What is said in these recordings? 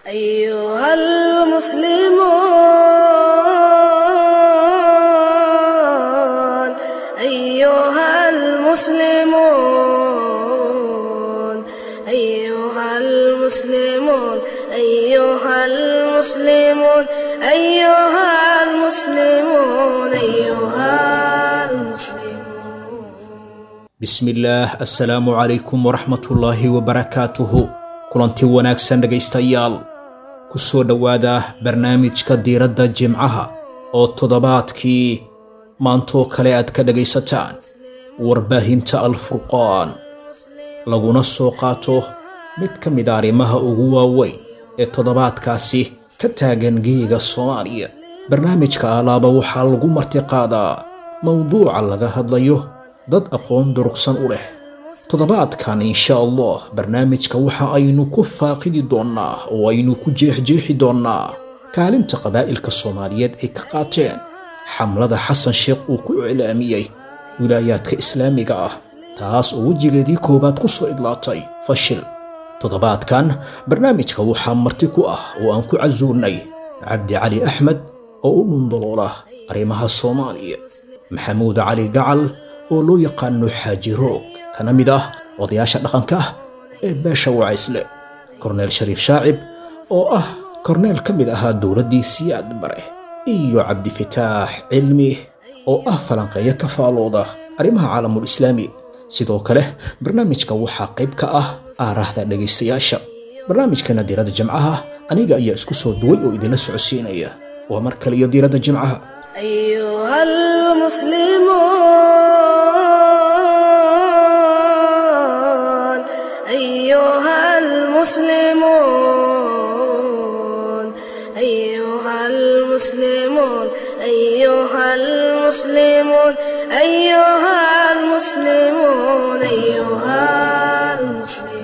أيها المسلمون أيها المسلمون أيها المسلمون أيها المسلمون أيها المسلمون أيها المسلمون bismillaah assalaamu calaykum waraxmatullaahi wabarakaatuhu kulanti wanaagsan dhegaystayaal ku soo dhowaada barnaamijka diiradda jimcaha oo toddobaadkii maantoo kale aad ka dhegaysataan warbaahinta alfurqaan laguna soo qaato mid ka mid a arrimaha ugu waaweyn ee toddobaadkaasi ka taagan geega soomaaliya barnaamijka alaaba waxaa lagu martiqaadaa mowduuca laga hadlayo dad aqoon durugsan u leh toddobaadkan insha allah barnaamijka waxa aynu ku faaqidi doonnaa oo aynu ku jeexjeexi doonnaa kaalinta qabaa'ilka soomaaliyeed ay ka qaateen xamlada xasan sheekh uu ku iclaamiyey wilaayaadka islaamiga ah taas oo wejigeedii koowaad ku soo idlaatay fashil toddobaadkan barnaamijka waxaa marti ku ah oo aan ku casuurnay cabdi cali axmed oo u dhundaloola arrimaha soomaaliya maxamuud cali gacal oo loo yaqaano xaaji roog kana mid ah odayaasha dhaqanka ah ee beesha wacaysle korneel shariif shaacib oo ah korneel ka mid ahaa dowladdii siyaad bare iyo cabdifataax cilmi oo ah falanqeeyo ka faalooda arrimaha caalamul islaami sidoo kale barnaamijka waxaa qayb ka ah aaraahda dhegaystayaasha barnaamijkana diiradda jimcaha aniga ayaa isku soo duway oo idinla socodsiinaya waa mar kale iyo diiradda jimcaha أيها المسلمون أيها المسلمون أيها المسلمون أيها المسلمون أيها المسلمون أيها المسلمون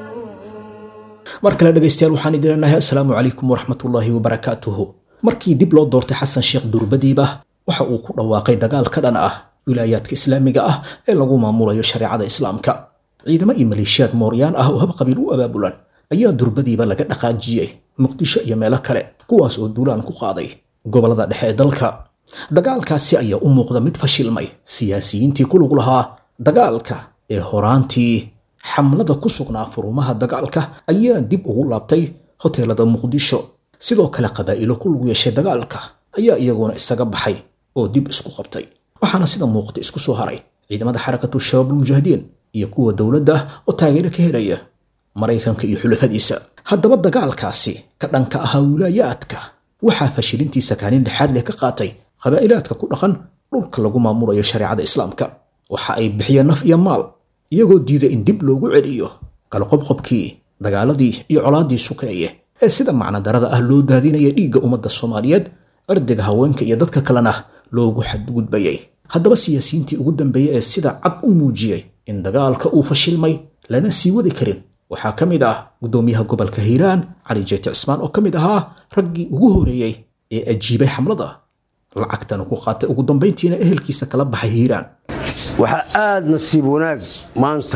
mar kale dhegaystayaal waxaan idin leenahay assalaamu calaykum waraxmatullaahi wabarakaatuhu markii dib loo doortay xasan sheekh durbadiiba waxa uu ku dhawaaqay dagaal ka dhan ah wilaayaadka islaamiga ah ee lagu maamulayo shareecada islaamka ciidamo iyo maleeshiyaad mooryaan ah oo habqabiil u abaabulan ayaa durbadiiba laga dhaqaajiyey muqdisho iyo meelo kale kuwaas oo duulaan ku qaaday gobollada dhexe ee dalka dagaalkaasi ayaa u muuqda mid fashilmay siyaasiyiintii ku lug lahaa dagaalka ee horaantii xamlada ku sugnaa furumaha dagaalka ayaa dib ugu laabtay hoteelada muqdisho sidoo kale qabaa'ilo ku lug yeeshay dagaalka ayaa iyaguna isaga baxay oo dib isku qabtay waxaana sida muuqata isku soo haray ciidamada xarakatu shabaabul mujaahidiin iyo kuwa dowladda oo taageero ka helaya maraykanka iyo xulafadiisa haddaba dagaalkaasi ka dhanka ahaa wilaayaadka waxaa fashilintiisa kaalin dhexaad leh ka qaatay qabaa'ilaadka ku dhaqan dhulka lagu maamulayo shareecada islaamka waxa ay bixiyeen naf iyo maal iyagoo diiday in dib loogu celiyo galqobqobkii dagaaladii iyo colaaddii sukeeye ee sida macnadarada ah loo daadinaya dhiigga ummadda soomaaliyeed cirdiga haweenka iyo dadka kalena loogu xadgudbayay haddaba siyaasiyiintii ugu dambeeyey ee sida cad u muujiyey in dagaalka uu fashilmay lana sii wadi karin waxaa ka mid ah guddoomiyaha gobolka hiiraan cali jeete cismaan oo ka mid ahaa raggii ugu horeeyey ee ajiibay xamlada lacagtana ku qaatay ugu dambayntiina ehelkiisa kala baxay hiiraan waxaa aad nasiib wanaag maanta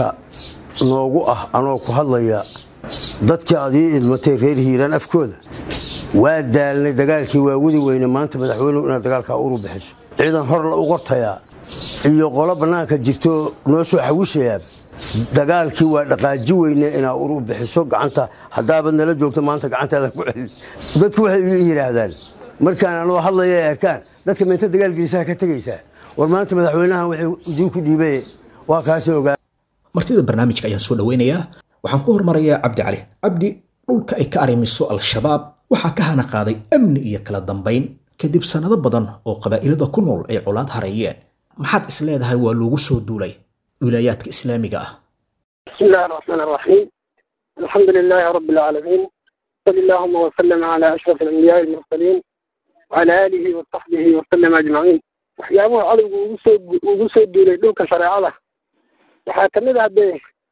noogu ah anoo ku hadlaya dadkii aad ii idmatay reer hiiraan afkooda waa daalnay dagaalkii waa wadi weyne maanta madaxweynuhu inaad dagaalkaa uru bixiso ciidan hor la u qortayaa iyo qolo bannaanka jirto noo soo xawishayaa dagaalkii waa dhaqaaji weyne inaa uru bixiso gacanta haddaabad nala joogto maanta gacantaada ku celin dadku waxay ii yidhaahdaan markaan anoo hadlaya ay arkaan dadka meenta dagaalgiisaha ka tegaysaa war maanta madaxweynahan wuxuu idinku dhiibay waa kaasi ogaa martida barnaamijka ayaan soo dhoweynayaa waxaan ku hormarayaa cabdi cali cabdi dhulka ay ka arrimiso al-shabaab waxaa ka hana qaaday amni iyo kala dambayn kadib sannado badan oo qabaa'ilada ku nool ay colaad hareeyeen maxaad is leedahay waa loogu soo duulay wilaayaadka islaamiga ah بسم الله الرحمن الرحيم الحمد لله رب العالمين صلى اللهم وسلم على أشرف الأنبياء المرسلين وعلى آله وصحبه وسلم أجمعين waxyaabuhu cadowgu ugu soo ugu soo duulay dhulka shareecada waxaa ka mid ah dee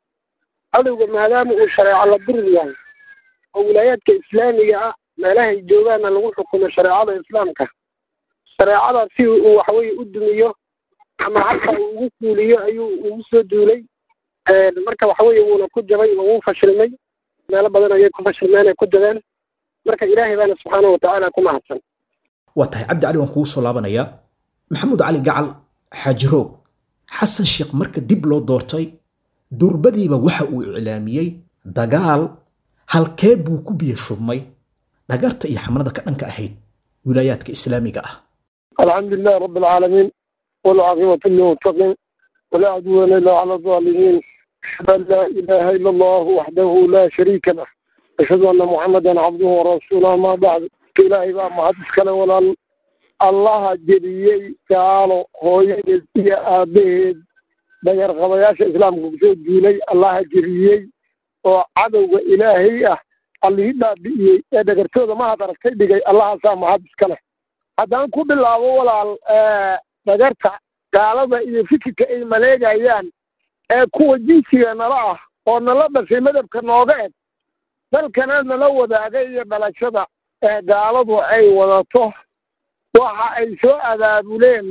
cadowga maadaama uu shareeco la dirir yahay oo wilaayaadka islaamiga ah meelahay joogaana lagu xukumo shareecada islaamka shareecada si uu waxaweye u dumiyo ama halka uu ugu fuuliyo ayuu ugu soo duulay marka waxaweye wuuna ku jabay oo wuu fashilmay meelo badan ayay ku fashilmeen ay ku jabeen marka ilaahay baana subxaana watacaala ku mahadsan waa tahay cabdi cali waan kugu soo laabanayaa maxamuud cali gacal xaajiroog xasan sheekh marka dib loo doortay durbadiiba waxa uu iclaamiyey dagaal halkee buu ku biyo shubmay dhagarta iyo xamlada ka dhanka ahayd wilaayaadka islaamiga ah الحمد لله رب العالمين والعاقبة للمتقين ولا عدوان إلا على الظالمين أشهد أن لا إله إلا الله وحده لا شريك له أشهد أن محمدا عبده ورسوله ما بعد إلهي بقى ما حدث كلا ولا الله جريي تعالى هو يجزي آبيد دقر غبياش إسلام كبسود جيلي الله جريي وعدو إلهي أه اللي هدا بيئي دقر تودا ما هذا ركي بيئي الله سام حدث كلا haddaan ku bilaabo walaal dhagarta gaalada iyo fikirka ay maleegayaan ee kuwa jinsiga nala ah oo nala dhashay madabka nooga eg dalkana nala wadaagay iyo dhalashada ee gaaladu ay wadato waxa ay soo abaabuleen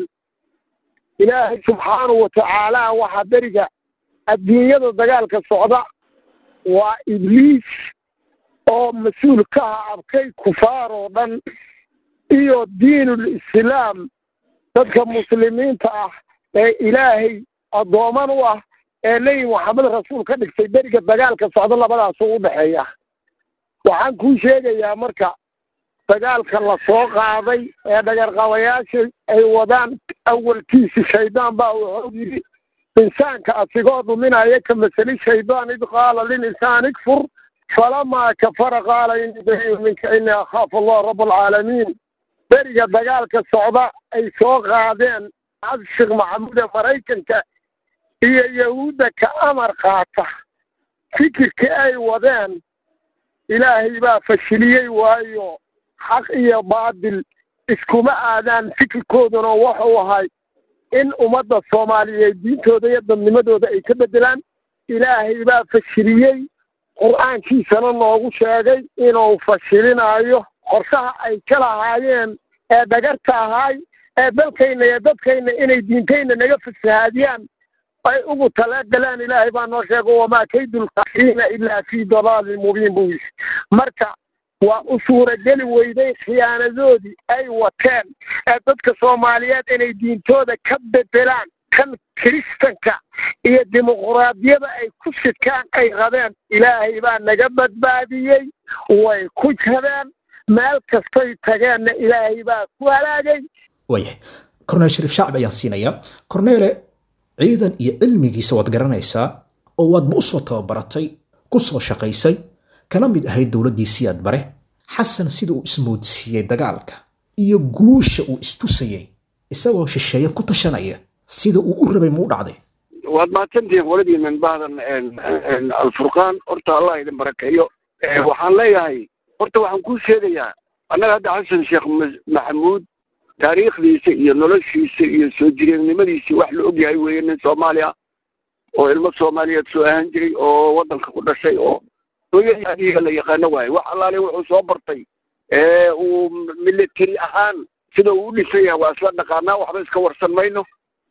ilaahay subxaanahu watacaala waxaa beriga adduunyada dagaalka socda waa ibliis oo mas-uul ka ah abkay kufaar oo dhan iyo diinul islaam dadka muslimiinta ah ee ilaahay addooman u ah ee nebi moxamed rasuul ka dhigtay beriga dagaalka socdo labadaasuu u dhexeeya waxaan kuu sheegayaa marka dagaalka la soo qaaday ee dhagarqabayaasha ay wadaan awalkiisi shaydaan baa wuxuu yidhi insaanka asigoo dhuminaya ka masali shaydaan id qaala lilinsaan ikfur falamaa kafara qaala ini bariu minka ini akhaafu allah rab alcaalamiin beriga dagaalka socda ay soo qaadeen sheekh maxamuude maraykanka iyo yahuudda ka amar qaata fikirkii ay wadeen ilaahay baa fashiliyey waayo xaq iyo baadil iskuma aadaan fikirkooduna wuxuu ahay in ummadda soomaaliyeed diintooda iyo dadnimadooda ay ka beddelaan ilaahay baa fashiliyey qur-aankiisana noogu sheegay inuu fashilinayo qorshaha ay ka lahaayeen ee dhagarta ahaay ee dalkayna iyo dadkayna inay diintayna naga fasahaadiyaan ay ugu talagalaan ilaahay baa noo sheego wamaa kaydulkaafiriina ilaa fii dalaalin mubiin buu yidhi marka waa u suurageli weyday khiyaanadoodii ay wateen ee dadka soomaaliyeed inay diintooda ka bedelaan kan kiristanka iyo dimuquraadiyada ay ku sidkaan ay qabeen ilaahay baa naga badbaadiyey way ku jabeen meel kastay tageenna ilaahay baa ku halaagay waayahay korneel shariif shacbi ayaan siinayaa korneele ciidan iyo cilmigiisa waad garanaysaa oo waadba u soo tababaratay ku soo shaqaysay kana mid ahayd dowladdii siyaad bare xasan sida uu ismoodsiiyey dagaalka iyo guusha uu istusayay isagoo shisheeye ku tashanaya sida uu u rabay muu dhacday waad mahadsantihiin qoladiinan bahdan alfurqaan horta allah idin barakeeyo waxaan leeyahay horta waxaan kuu sheegayaa annaga hadda xasan sheekh maxamuud taariikhdiisa iyo noloshiisa iyo soo jireennimadiisa wax la ogyahay weeye nin soomaaliya oo ilmo soomaaliyeed soo ahaan jiray oo waddanka ku dhashay oo hooyadiiga la yaqaano waaye wax allaale wuxuu soo bartay ee uu military ahaan sida uu u dhisan yahay waa isla dhaqaanaa waxba iska warsan mayno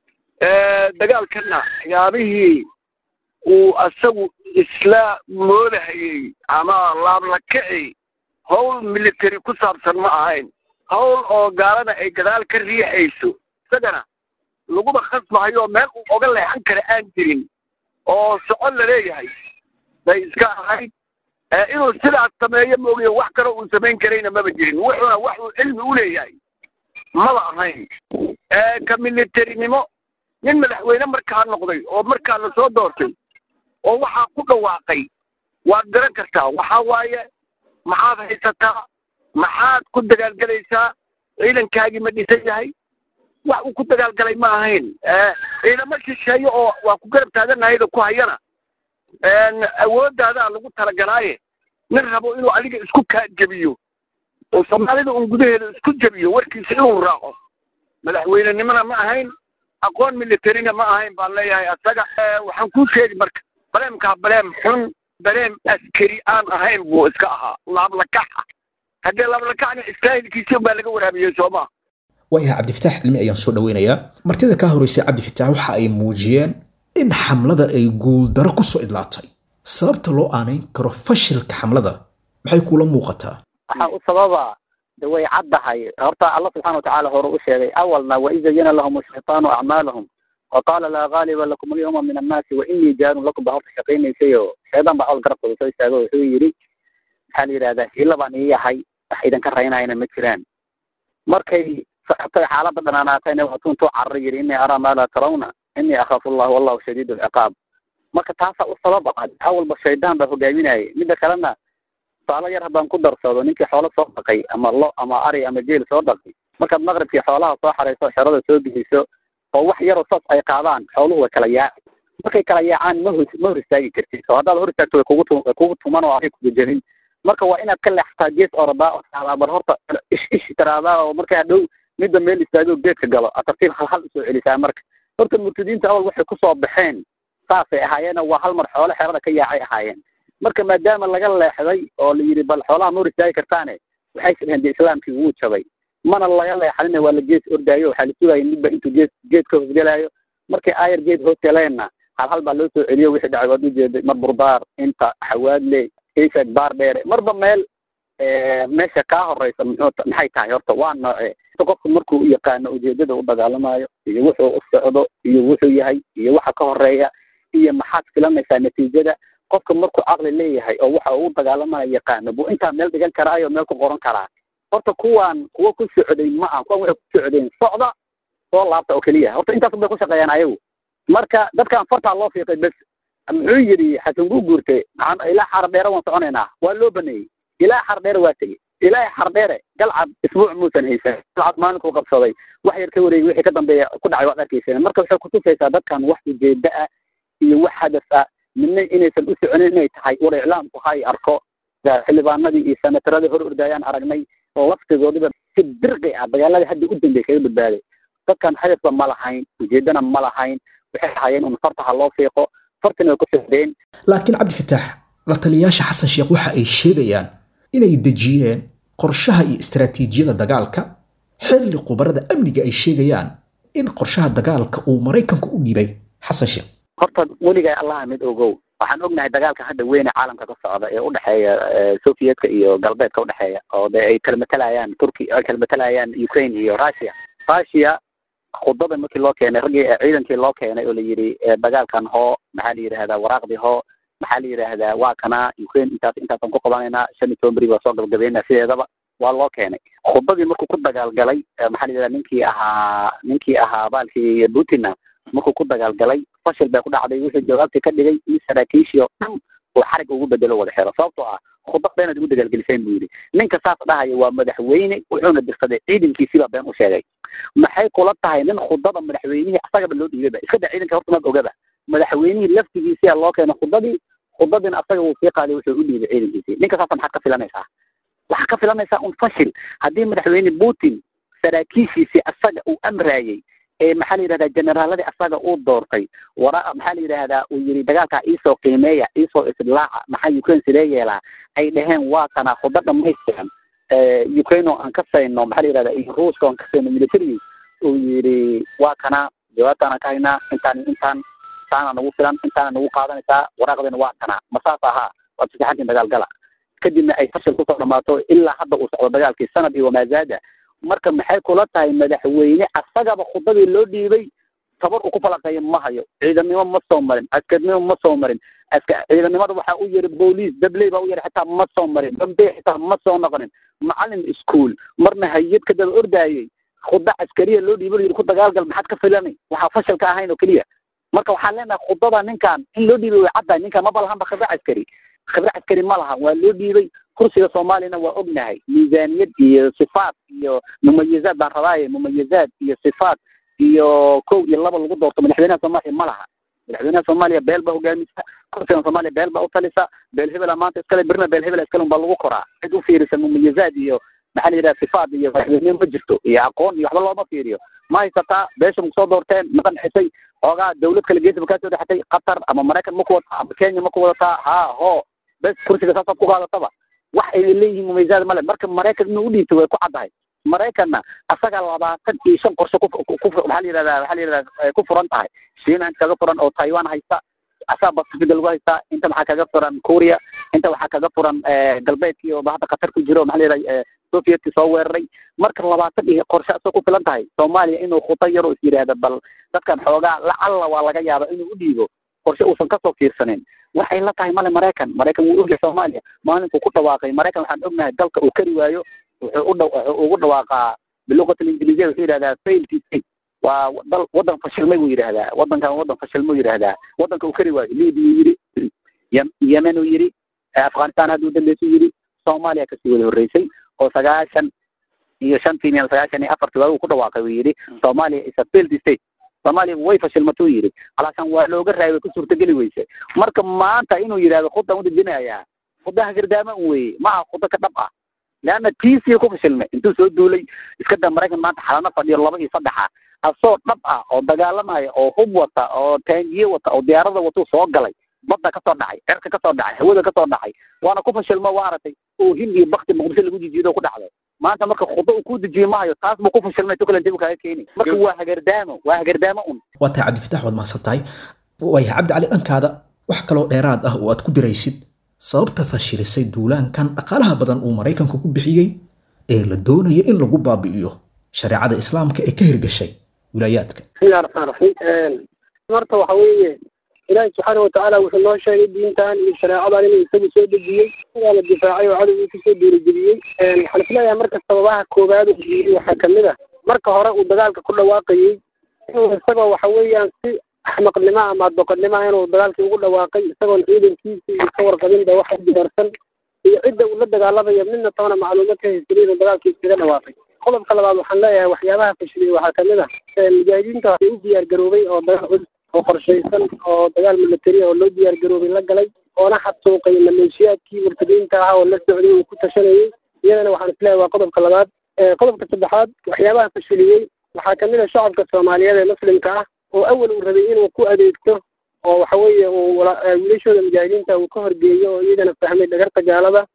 dagaalkana waxyaabihii uu asagu isla moodahayey ama laablakaci howl military ku saabsan ma ahayn howl oo gaalada ay gadaal ka riixayso isagana laguma khasbahayo meel uu oga leexan kara aan jirin oo socon la leeyahay bay iska ahayd inuu sidaas sameeyo moogiyo wax kale uu samayn karayna maba jirin wuxuuna wax uu cilmi u leeyahay maba ahayn ka militarinimo nin madaxweyne markaa noqday oo markaa la soo doortay oo waxaa ku dhawaaqay waad garan kartaa waxaa waaye maxaad haysataa maxaad ku dagaalgelaysaa ciidankaagii ma dhisan yahay wax uu ku dagaalgalay ma ahayn ciidamo shisheeye oo waa ku garab taaganahayda ku hayana awoodaadaa lagu talagalaaye nin rabo inuu adiga isku kaajebiyo oo soomaalida un gudaheeda isku jebiyo warkiisa inuu raaco madaxweynenimona ma ahayn aqoon militarina ma ahayn baan leeyahay asaga waxaan kuu sheegi marka baleemkaa baleem xun baleem askari aan ahayn buu iska ahaa laablakac ah haddee laablakacna istaahilkiisi baa laga waraabiyey soomaa waayahay cabdifitaax cilmi ayaan soo dhoweynayaa martida kaa horeysay cabdifitaax waxa ay muujiyeen in xamlada ay guuldaro ku soo idlaatay sababta loo aanayn karo fashilka xamlada maxay kuula muuqataa waxaa u sababa de way caddahay horta alla subxana watacaala hore u sheegay awalna waid zayana lahum ashaytaanu acmaalahum waqaala laa gaaliba lakum alyawma min annaasi wainii jaarun lakum ba horta shaqaynaysay oo shaydaan baa awal garabkooda soo istaago wuxuu yidhi maxaa la yidhahdaa hila baan ii yahay wax idinka raynayna ma jiraan markay socotay xaaladda dhanaanaatayna waa tuntuu carra yidhi inii araa maa laa tarawna inii akhaafu allah wallahu shadiid alciqaab marka taasaa u sabab ah awalba shaydaan baa hogaaminayay midda kalena tusaalo yar haddaan ku darsado ninkii xoolo soo dhaqay ama lo ama ari ama jeel soo dhaqay markaad maqribkii xoolaha soo xarayso xerada soo geliso oo wax yaroo saas ay qaadaan xooluhu way kala yaaci markay kala yaacaan ma hor ma hor istaagi kartid oo haddaad hor istaagto way kugu tu way kugu tuman oo aday kugu jebin marka waa inaad ka leexataa gees oradaa oo taadaa bar horta ish ish tiraadaa oo markaa hadhow midda meel istaago geedka galo a tartiib hal hal usoo celisaa marka horta murtadiinta awal waxay kusoo baxeen saasay ahaayeen waa hal mar xoolo xerada ka yaacay ahaayeen marka maadaama laga leexday oo la yidhi bal xoolaha ma hor istaagi kartaane waxay sidheen de islaamkii wuu jabay mana laga leexanina waa la gees ordaayo waxaa la sugaya midba intuu geed geed ka hoosgelaayo markay aayar geed hoos galeenna hal hal baa loo soo celiyo wixii dhacay waad ujeeday mar burdaar inta xawaadle kayfag baar dheere marba meel meesha kaa horeysa muxuu maxay tahay horta waa nooce qofka markuu u yaqaano ujeedada u dagaalamayo iyo wuxuu u socdo iyo wuxuu yahay iyo waxa ka horeeya iyo maxaad filanaysaa natiijada qofka markuu caqli leeyahay oo waxa uu dagaalamayo yaqaano buu intaa meel dhigan karaayo meel ku qoran karaa horta kuwaan kuwa ku socday ma aha kuwan waxay ku socdeen socda soo laabta oo keliya horta intaas bay ku shaqeeyaan ayagu marka dadkan fartaa loo fiiqay bes muxuu yidhi xasan guu guurte ilaa xardheere waan soconaynaa waa loo baneeyey ilaa xardheere waa tegey ilaa xardheere galcad isbuuc muusan haysan galcad maalinkuu qabsaday wax yar ka wareegay wixii ka dambeeya ku dhacay waad arkayseen marka waxay kutusaysaa dadkan wax ujeeda ah iyo wax hadaf ah midna inaysan u soconin inay tahay war iclaamku hay arko xildhibaanadii iyo senataradii hor ordaayaan aragnay laftigoodiba si birqi ah dagaaladii hadda u dambeey kaga badbaaday dadkan hadafba ma lahayn ujeedana ma lahayn waxay ahaayeen un farta ha loo fiiqo fartina way ku socdeen laakiin cabdifitaax la taliyayaasha xasan sheekh waxa ay sheegayaan inay dejiyeen qorshaha iyo istaraatiijiyada dagaalka xilli khubarada amniga ay sheegayaan in qorshaha dagaalka uu maraykanku u dhibay xasan sheekh horta weligaa allaha mid ogow waxaan ognahay dagaalka hadda weyne caalamka ka socda ee udhexeeya sovietka iyo galbeedka udhexeeya oo de ay kala matalayaan turki ay kala matalayaan ukraine iyo russia russia khudada markii loo keenay raggii ciidankii loo keenay oo la yidhi dagaalkan hoo maxaa la yidhahdaa waraaqdii hoo maxaa la yidhaahdaa waa kana ukraine intaas intaasaan ku qabanaynaa shan iyo toban beri baa soo gabagabeynaa sideedaba waa loo keenay khudadii markuu ku dagaalgalay maxaa la yidhahdaa ninkii ahaa ninkii ahaa baalkii putinna markuu ku dagaalgalay fashil bay ku dhacday wuxuu jawaabtii ka dhigay in saraakiishii oo dhan uu xarig ugu bedelo wada xiro sababtoo ah khudad beenaad ugu dagaalgeliseen buu yidhi ninka saas dhahaya waa madaxweyne wuxuuna dirsaday ciidankiisiibaa been u sheegay maxay kula tahay nin khudada madaxweynihii asagaba loo dhiibaba iska da ciidanka horta maad ogaba madaxweynihii laftigiisiyaa loo keenay khudadii khudadiina asaga wuu sii qaaday wuxuu u dhiibay ciidankiisii ninka saasa maxaad ka filanaysaa waxaad ka filanaysaa un fashil haddii madaxweyne putin saraakiishiisii asaga uu amraayey ee maxaa la yidhahdaa generaaladii asaga uu doortay wara maxaa la yidhahdaa uu yidhi dagaalkaa iisoo qiimeeya iisoo islaaca maxaa ukraine sidee yeelaa ay dhaheen waa kana khudo dhamaystiran ukraine oo aan ka sayno maxaa la yidhahdaa iyo ruuska aan ka sayno military uu yidhi waa kana jawaabtaanaan ka haynaa intaan intaan intaana nagu filan intaana nagu qaadanaysaa waraaqdeena waa kana ma saas ahaa waad fasaxantiin dagaal gala kadibna ay fashil kusoo dhamaato ilaa hadda uu socdo dagaalkii sanad iyo wamaazaada marka maxay kula tahay madaxweyne asagaba khudadii loo dhiibay tabar uu ku falaqeeya ma hayo ciidannimo ma soo marin askarnimo ma soo marin aska ciidannimada waxaa u yiri booliis dabley baa u yiri xitaa ma soo marin dambe xitaa ma soo noqonin macalin iskuol marna hayad ka daba ordaayey khuda caskariya loo dhiibo yiri ku dagaalgal maxaad ka filani waxaa fashil ka ahayn oo keliya marka waxaan leenahay khudada ninkan in loo dhiibay way caddahay ninkan maba lahanba khibre caskari khibre caskari ma laha waa loo dhiibay kursiga soomaaliyana waa ognahay miisaaniyad iyo sifaat iyo mumayizaad baan rabaaye mumayizaad iyo sifaat iyo kow iyo laba lagu doorto madaxweynaha soomaaliya ma laha madaxweynaha soomaaliya beel baa hogaamisa kursiga soomaaliya beel baa utalisa beel hebela maanta iskale birna beel hebela iskale unbaa lagu koraa cid u fiirisa mumayizaad iyo maxaa la yidhaha sifaat iyo madaxweyne ma jirto iyo aqoon iyo waxba looma fiiriyo ma haysataa beesha ma kusoo doorteen ma qanxisay xoogaa dawlad kale geesa ma kaa soo dhexatay qatar ama maraykan ma ku wadataa ama kenya ma ku wadataa ha ho bes kursiga saasaad ku qaadataba wax ay leeyihiin mumaysaad male marka maraykan inuu udhiibtay way ku caddahay maraykanna asaga labaatan iyo shan qorshe ku waxaa la yidhahdaa waxaa la yidhahdaa ku furan tahay shiina kaga furan oo taiwan haysta asaa pacifiga lagu haystaa inta waxaa kaga furan korea inta waxaa kaga furan galbeedkii oo hadda qatar ku jiro maxaa la yidhaha sovietka soo weeraray marka labaatan iyo qorshe asoo ku filan tahay soomaaliya inuu khuto yar oo is yidhaahda bal dadkan xoogaa lacalla waa laga yaaba inuu u dhiibo qorshe uusan kasoo fiirsanin waxay la tahay male maraykan maraykan wuu ogyahay soomaaliya maalinkuu ku dhawaaqay maraykan waxaan ognahay dalka uu kari waayo wuxuu u dha wuxuu ugu dhawaaqaa biluqati ingiliziya wuxuu yidhahdaa failed state waa dal waddan fashilmay buu yidhahdaa waddankan waddan fashilmuu yidhahdaa waddanka uu kari waayo libiya yidhi yemen uu yidhi afghanistan hadduu dambeysuu yidhi soomaaliya kasii wada horreysay oo sagaashan iyo shantii miyal sagaashan iyo afartii waagu ku dhawaaqay uu yidhi soomaaliya is a failed state soomaaliya way fashilmatuu yidhi alaashan waa looga raayay way ku suurtageli weyse marka maanta inuu yidhahdo khudaan udejinayaa khudaha gardaama un weeye ma aha khudo ka dhab ah leanna tiisii ku fashilmay intuu soo duulay iska da maraykan maanta xalano fadhiyo laba iyo saddexa asoo dhab ah oo dagaalamaya oo hub wata oo taangiye wata oo diyaarada watuu soo galay badda kasoo dhacay cerka kasoo dhacay hawada kasoo dhacay waana ku fashilmo waa aragtay oo hindi iyo bakti muqdisho lagu jijiido ku dhacday maanta marka khudo uu ku dejiye maayo taas buu ku fashilmay tukalenti buu kaaga keeni marka waa hagardaamo waa hagardaamo un waa tahay cabdifatax waad mahadsan tahay waayahay cabdi cali dhankaada wax kaloo dheeraad ah oo aad ku diraysid sababta fashilisay duulaankan dhaqaalaha badan uu maraykanku ku bixiyey ee la doonaya in lagu baabi'iyo shareecada islaamka ee ka hirgashay wilaayaadka bismillahi raxmaan raxiim marta waxa weeye ilaahi subxaana watacaala wuxuu noo sheegay diintan iyo shareecadan inuu isagu soo dejiyey waa la difaacay oo cadowgii kusoo dhiirigeliyey waxaan isleeyahay marka sababaha koowaad uu diiyey waxaa kamid a marka hore uu dagaalka ku dhawaaqayey inuu isagoo waxa weeyaan si axmaqnimo ama doqonnimo inuu dagaalkii ugu dhawaaqay isagoon ciidankiisa iyo ka warqabinba waxa diyaarsan iyo cidda uu la dagaalamayo midna toona macluumaad ka haysanin inuu dagaalkii iskaga dhawaaqay qodobka labaad waxaan leeyahay waxyaabaha fashiliyey waxaa kamid ah mujaahidiinta waxay u diyaar garoobay oo dagaal cusub oo qorshaysan oo dagaal military oo loo diyaar garoobay la galay oona xadsuuqay maleeshiyaadkii murtadiinta ahaa oo la socday uu ku tashanayey iyadana waxaan isleeyahay waa qodobka labaad qodobka saddexaad waxyaabaha fashiliyey waxaa kamid a shacabka soomaaliyeed ee muslimka ah oo awal uu rabay inuu ku adeegto oo waxa weeye uu wiilashooda mujaahidiinta uu ka horgeeyo oo iyagana fahmay dhagarta gaalada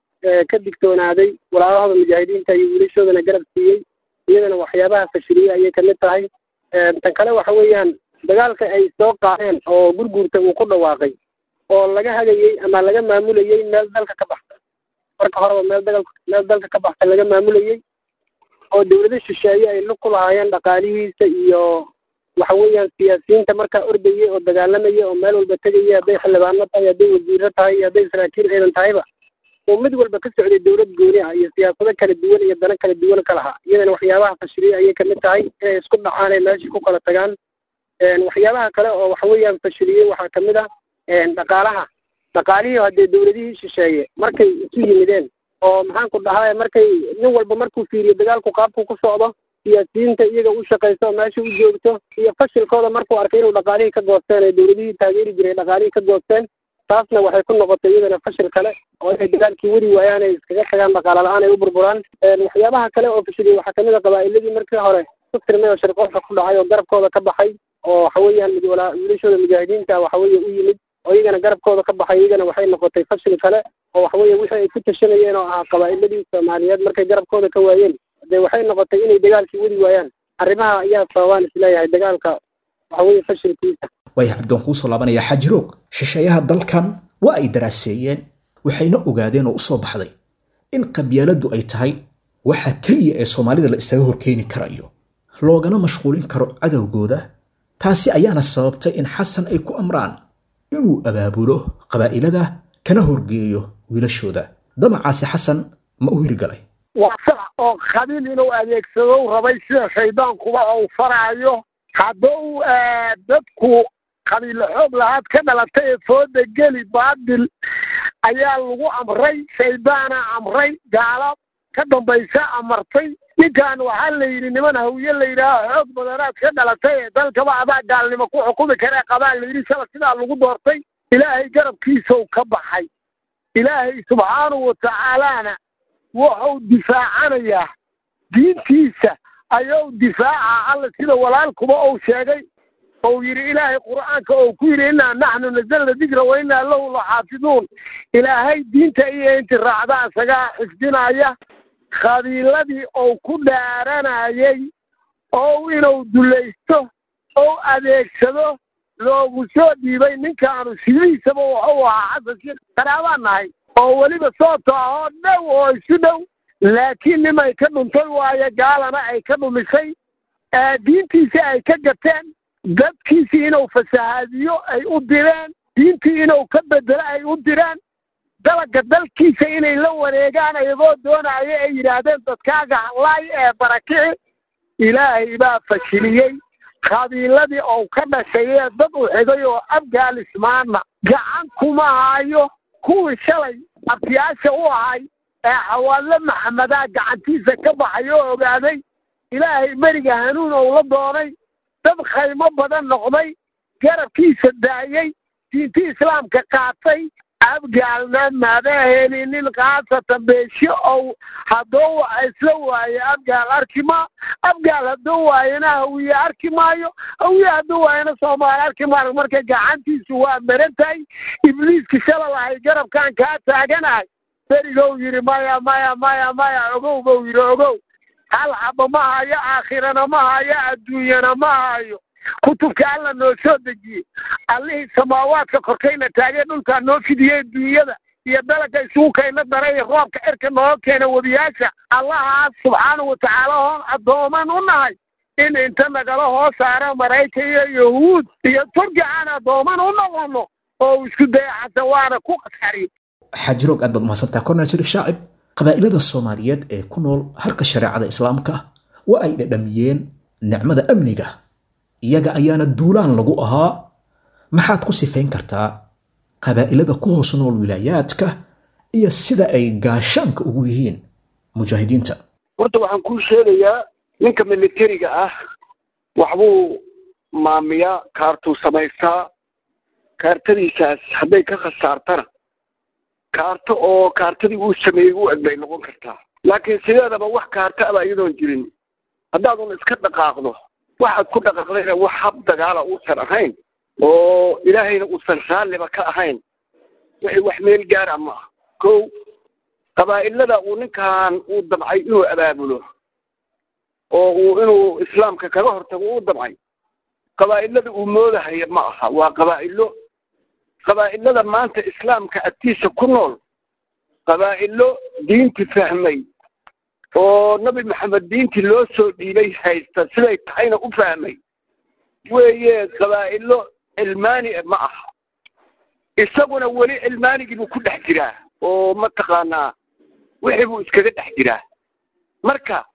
ka digtoonaaday walaalahoda mujaahidiinta iyo wiilashoodana garab siiyey iyadana waxyaabaha fashiliyey ayay kamid tahay tan kale waxa weeyaan dagaalka ay soo qaadeen oo gurguurta uu ku dhawaaqay oo laga hagayey ama laga maamulayey meel dalka ka baxsan marka horeba meel dagal meel dalka ka baxsan laga maamulayey oo dawlado shisheeye ay lug ku lahaayeen dhaqaalihiisa iyo waxa weeyaan siyaasiyiinta markaa ordayay oo dagaalamaya oo meel walba tegaya hadday xildhibaano tahay hadday wasiiro tahay iyo hadday saraakiil ciidan tahayba oo mid walba ka socday dawlad gooni ah iyo siyaasado kala duwan iyo dano kala duwan ka lahaa iyadana waxyaabaha fashiliyey ayay kamid tahay inay isku dhacaan ay meeshii ku kala tagaan waxyaabaha kale oo waxa weeyaan fashiliyey waxaa kamid ah dhaqaalaha dhaqaalihii haddee dawladihii shisheeye markay isu yimideen oo maxaan ku dhahaa markay nin walba markuu fiiriyo dagaalku qaabku ku socdo siyaasiyiinta iyaga u shaqayso oo meesha u joogto iyo fashilkooda markuu arkay inuu dhaqaalihii ka goosteen ee dawladihii taageeri jiray dhaqaalihii ka goosteen taasna waxay ku noqotay iyadana fashil kale oo inay dagaalkii wadi waayaan ay iskaga tagaan dhaqaala la-aan ay u burburaan waxyaabaha kale oo fashiliyey waxaa kamid a qabaa'iladii markii hore ku tirmay oo shirqoolka ku dhacay oo garabkooda ka baxay oo waxa weeyaan wiilashooda mujaahidiinta waxa weeye u yimid oo iyagana garabkooda ka baxay iyagana waxay noqotay fashil kale oo waxa weeye wixii ay ku tashanayeen oo ahaa qabaa'iladii soomaaliyeed markay garabkooda ka waayeen dee waxay noqotay inay dagaalkii wadi waayaan arrimaha ayaa sababaan isleeyahay dagaalka waxa weeye fashilkiisa waayahay cabdi waan kuusoo laabanayaa xajiroog shisheeyaha dalkan waa ay daraaseeyeen waxayna ogaadeen oo u soo baxday in qabyaaladdu ay tahay waxa keliya ee soomaalida la isaga horkeeni karayo loogana mashquulin karo cadowgooda taasi ayaana sababtay in xasan ay ku amraan inuu abaabulo qabaa'ilada kana horgeeyo wiilashooda damacaasi xasan ma u hirgalay waa sax oo qabiil inuu adeegsado rabay sida shaydaankuba uu faraayo hadduu dadku qabiilo xoog lahaad ka dhalatay ee fooda geli baadil ayaa lagu amray shaydaana amray gaalo ka dambaysa amartay ninkan waxaa la yidhi niman hawiye la yidhaaha xoog badanaad ka dhalatay ee dalkaba adaa gaalnimo ku xukumi karee qabaa la yidhi shala sidaa lagu doortay ilaahay garabkiisau ka baxay ilaahay subxaanahu watacaalana wuxuu difaacanayaa diintiisa ayuu difaaca alla sida walaalkuba uu sheegay ou yidhi ilaahay qur'aanka ou ku yidhi innaa naxnu nazalna dikra wa innaa lahu laxaafiduun ilaahay diinta iyo inti raacda isagaa xifdinaya qabiiladii ou ku dhaaranayay ou inuu dulaysto ou adeegsado loogu soo dhiibay ninkaanu sidiisaba wuxuu ahaa xasan sheekh qaraabaan nahay oo weliba sooto ah oo dhow oo isu dhow laakiin nimay ka dhuntay waayo gaalana ay ka dhumisay diintiisi ay ka gateen dadkiisii inuu fasahaadiyo ay u direen diintii inuu ka bedelo ay u direen dalaga dalkiisa inay la wareegaan ayagoo doonaya ay yidhaahdeen dadkaaga hallaay ee barakici ilaahay baa fashiliyey qabiiladii ou ka dhashay ee dad u xigay oo afghanismaanna gacan kuma haayo kuwii shalay abtiyaasha u ahay ee xawaadle maxamedaa gacantiisa ka baxay oo ogaaday ilaahay beriga hanuun ou la doonay dad khaymo badan noqday garabkiisa daayey diintii islaamka qaatay abgaalna mada helinin khaasatan beesho ow hadduu isla waayo abgaal arki ma abgaal hadduu waayona hawiye arki maayo hawiye hadduu waayona soomaali arki maayo marka gacantiisu waa maran tahay ibliiska shala lahay garabkaan kaa taaganahay berigow yidhi maya maya maya maya ogow bou yidhi ogow hal xaba ma hayo aakhirana ma hayo adduunyana ma hayo kutubka alla noo soo dejiyey allihii samaawaadka korkayna taagee dhulkaa noo fidiyey duunyada iyo dalaga isugu kayna daray roobka cirka nooga keena webiyaasha allahaas subxaanau watacaala hoon addooman u nahay in inta nagala hoo saara maraykan iyo yahuud iyo turki aan addooman u noqono oo isku daya xasan waana ku qasariy xaajiroog aad baad umahadsantaha kornel shariif shaacib qabaa'ilada soomaaliyeed ee ku nool harka shareecada islaamka waa ay dhadhamiyeen nicmada amniga iyaga ayaana duulaan lagu ahaa maxaad ku sifayn kartaa qabaa'ilada ku hoos nool wilaayaadka iyo sida ay gaashaanka ugu yihiin mujaahidiinta horta waxaan kuu sheegayaa ninka militariga ah waxbuu maamiyaa kaartuu samaystaa kaartadiisaas hadday ka khasaartana kaarto oo kaartadii uu sameeyey u eg bay noqon kartaa laakiin sideedaba wax kaarta aba iyadoon jirin haddaadun iska dhaqaaqdo waxaad ku dhaqaaqdayna wax hab dagaala uusan ahayn oo ilaahayna uusan raalliba ka ahayn wixii wax meel gaara ma ah kow qabaa'ilada uu ninkan uu damcay inuu abaabulo oo uu inuu islaamka kaga hortago uu damcay qabaa'ilada uu moodahaya ma aha waa qabaa'ilo qabaa'ilada maanta islaamka agtiisa ku nool qabaa'ilo diinti fahmay oo nabi maxamed diintii loo soo dhiibay haysta siday tahayna u fahmay weeye qabaa'ilo cilmaani ma aha isaguna weli cilmaanigii buu ku dhex jiraa oo mataqaanaa wixii buu iskaga dhex jiraa marka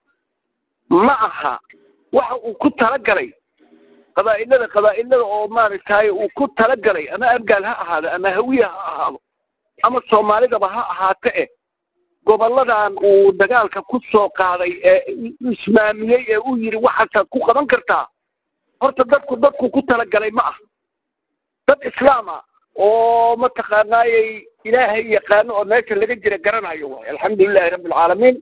ma aha waxa uu ku talagalay qabaa'ilada qabaa'ilada oo maaragtay uu ku talagalay ama abgaal ha ahaado ama hawiye ha ahaado ama soomaalidaba ha ahaato eh gobolladan uu dagaalka ku soo qaaday ee ismaamiyey ee uu yidhi waxaasaad ku qaban kartaa horta dadku dadku ku talagalay ma ah dad islaama oo mataqaanaayey ilaahay yaqaano oo meesha laga jira garanayo waay alxamdulilahi rabbi alcaalamiin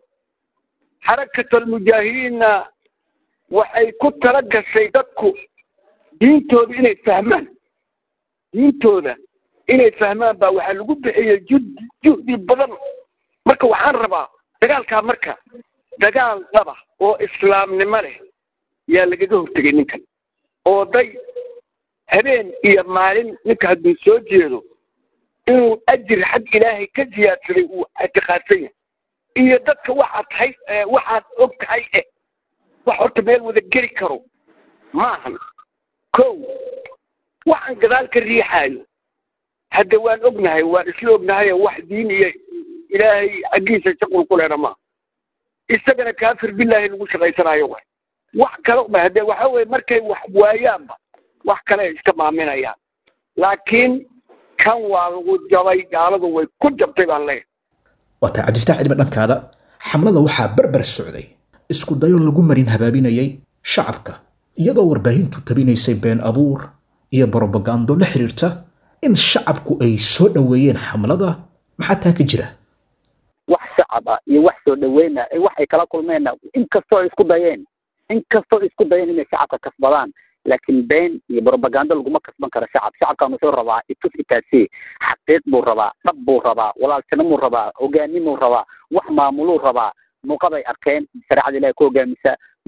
xarakat almujaahidiinna waxay ku tala gashay dadku diintooda inay fahmaan diintooda inay fahmaan baa waxaa lagu bixiyey judi juhdi badan marka waxaan rabaa dagaalkaa marka dagaal dhaba oo islaamnimo leh yaa lagaga hortegay ninkan oo day habeen iyo maalin ninka hadduu soo jeedo inuu ajir xag ilaahay ka siyaadsaday uu ictiqaadsan yahay iyo dadka waxaad tahay waxaad og tahay eh wax horta meel wada geli karo maahan kow waxaan gadaal ka riixaayo hadda waan ognahay waan isla ognahay wax diin iyo ilaahay xaggiisa shaqul ku lehna maaha isagana kaafir billaahi lagu shaqaysanayo way wax kale ba haddee waxa weye markay wax waayaanba wax kale ay iska maaminayaan laakiin kan waa lagu jabay gaaladu way ku jabtay baan leeyahay waataa cabdifataax cidba dhankaada xamlada waxaa barbar socday isku dayo lagu marin habaabinayay shacabka iyadoo warbaahintu tabinaysay been abuur iyo brobagando la xiriirta in shacabku ay soo dhoweeyeen xamlada maxaa taa ka jira wax shacab ah iyo wax soo dhaweyna wax ay kala kulmeenna inkastoo isku dayeen inkastoo isku dayeen inay shacabka kasbadaan laakiin been iyo brobagando laguma kasban karo shacab shacabkan wuxuu rabaa itus itaasi xaqiiq buu rabaa dhab buu rabaa walaaltinimuu rabaa hogaanimuu rabaa wax maamuluu rabaa muuqaday arkeen shareecada ilahi ku hogaamisa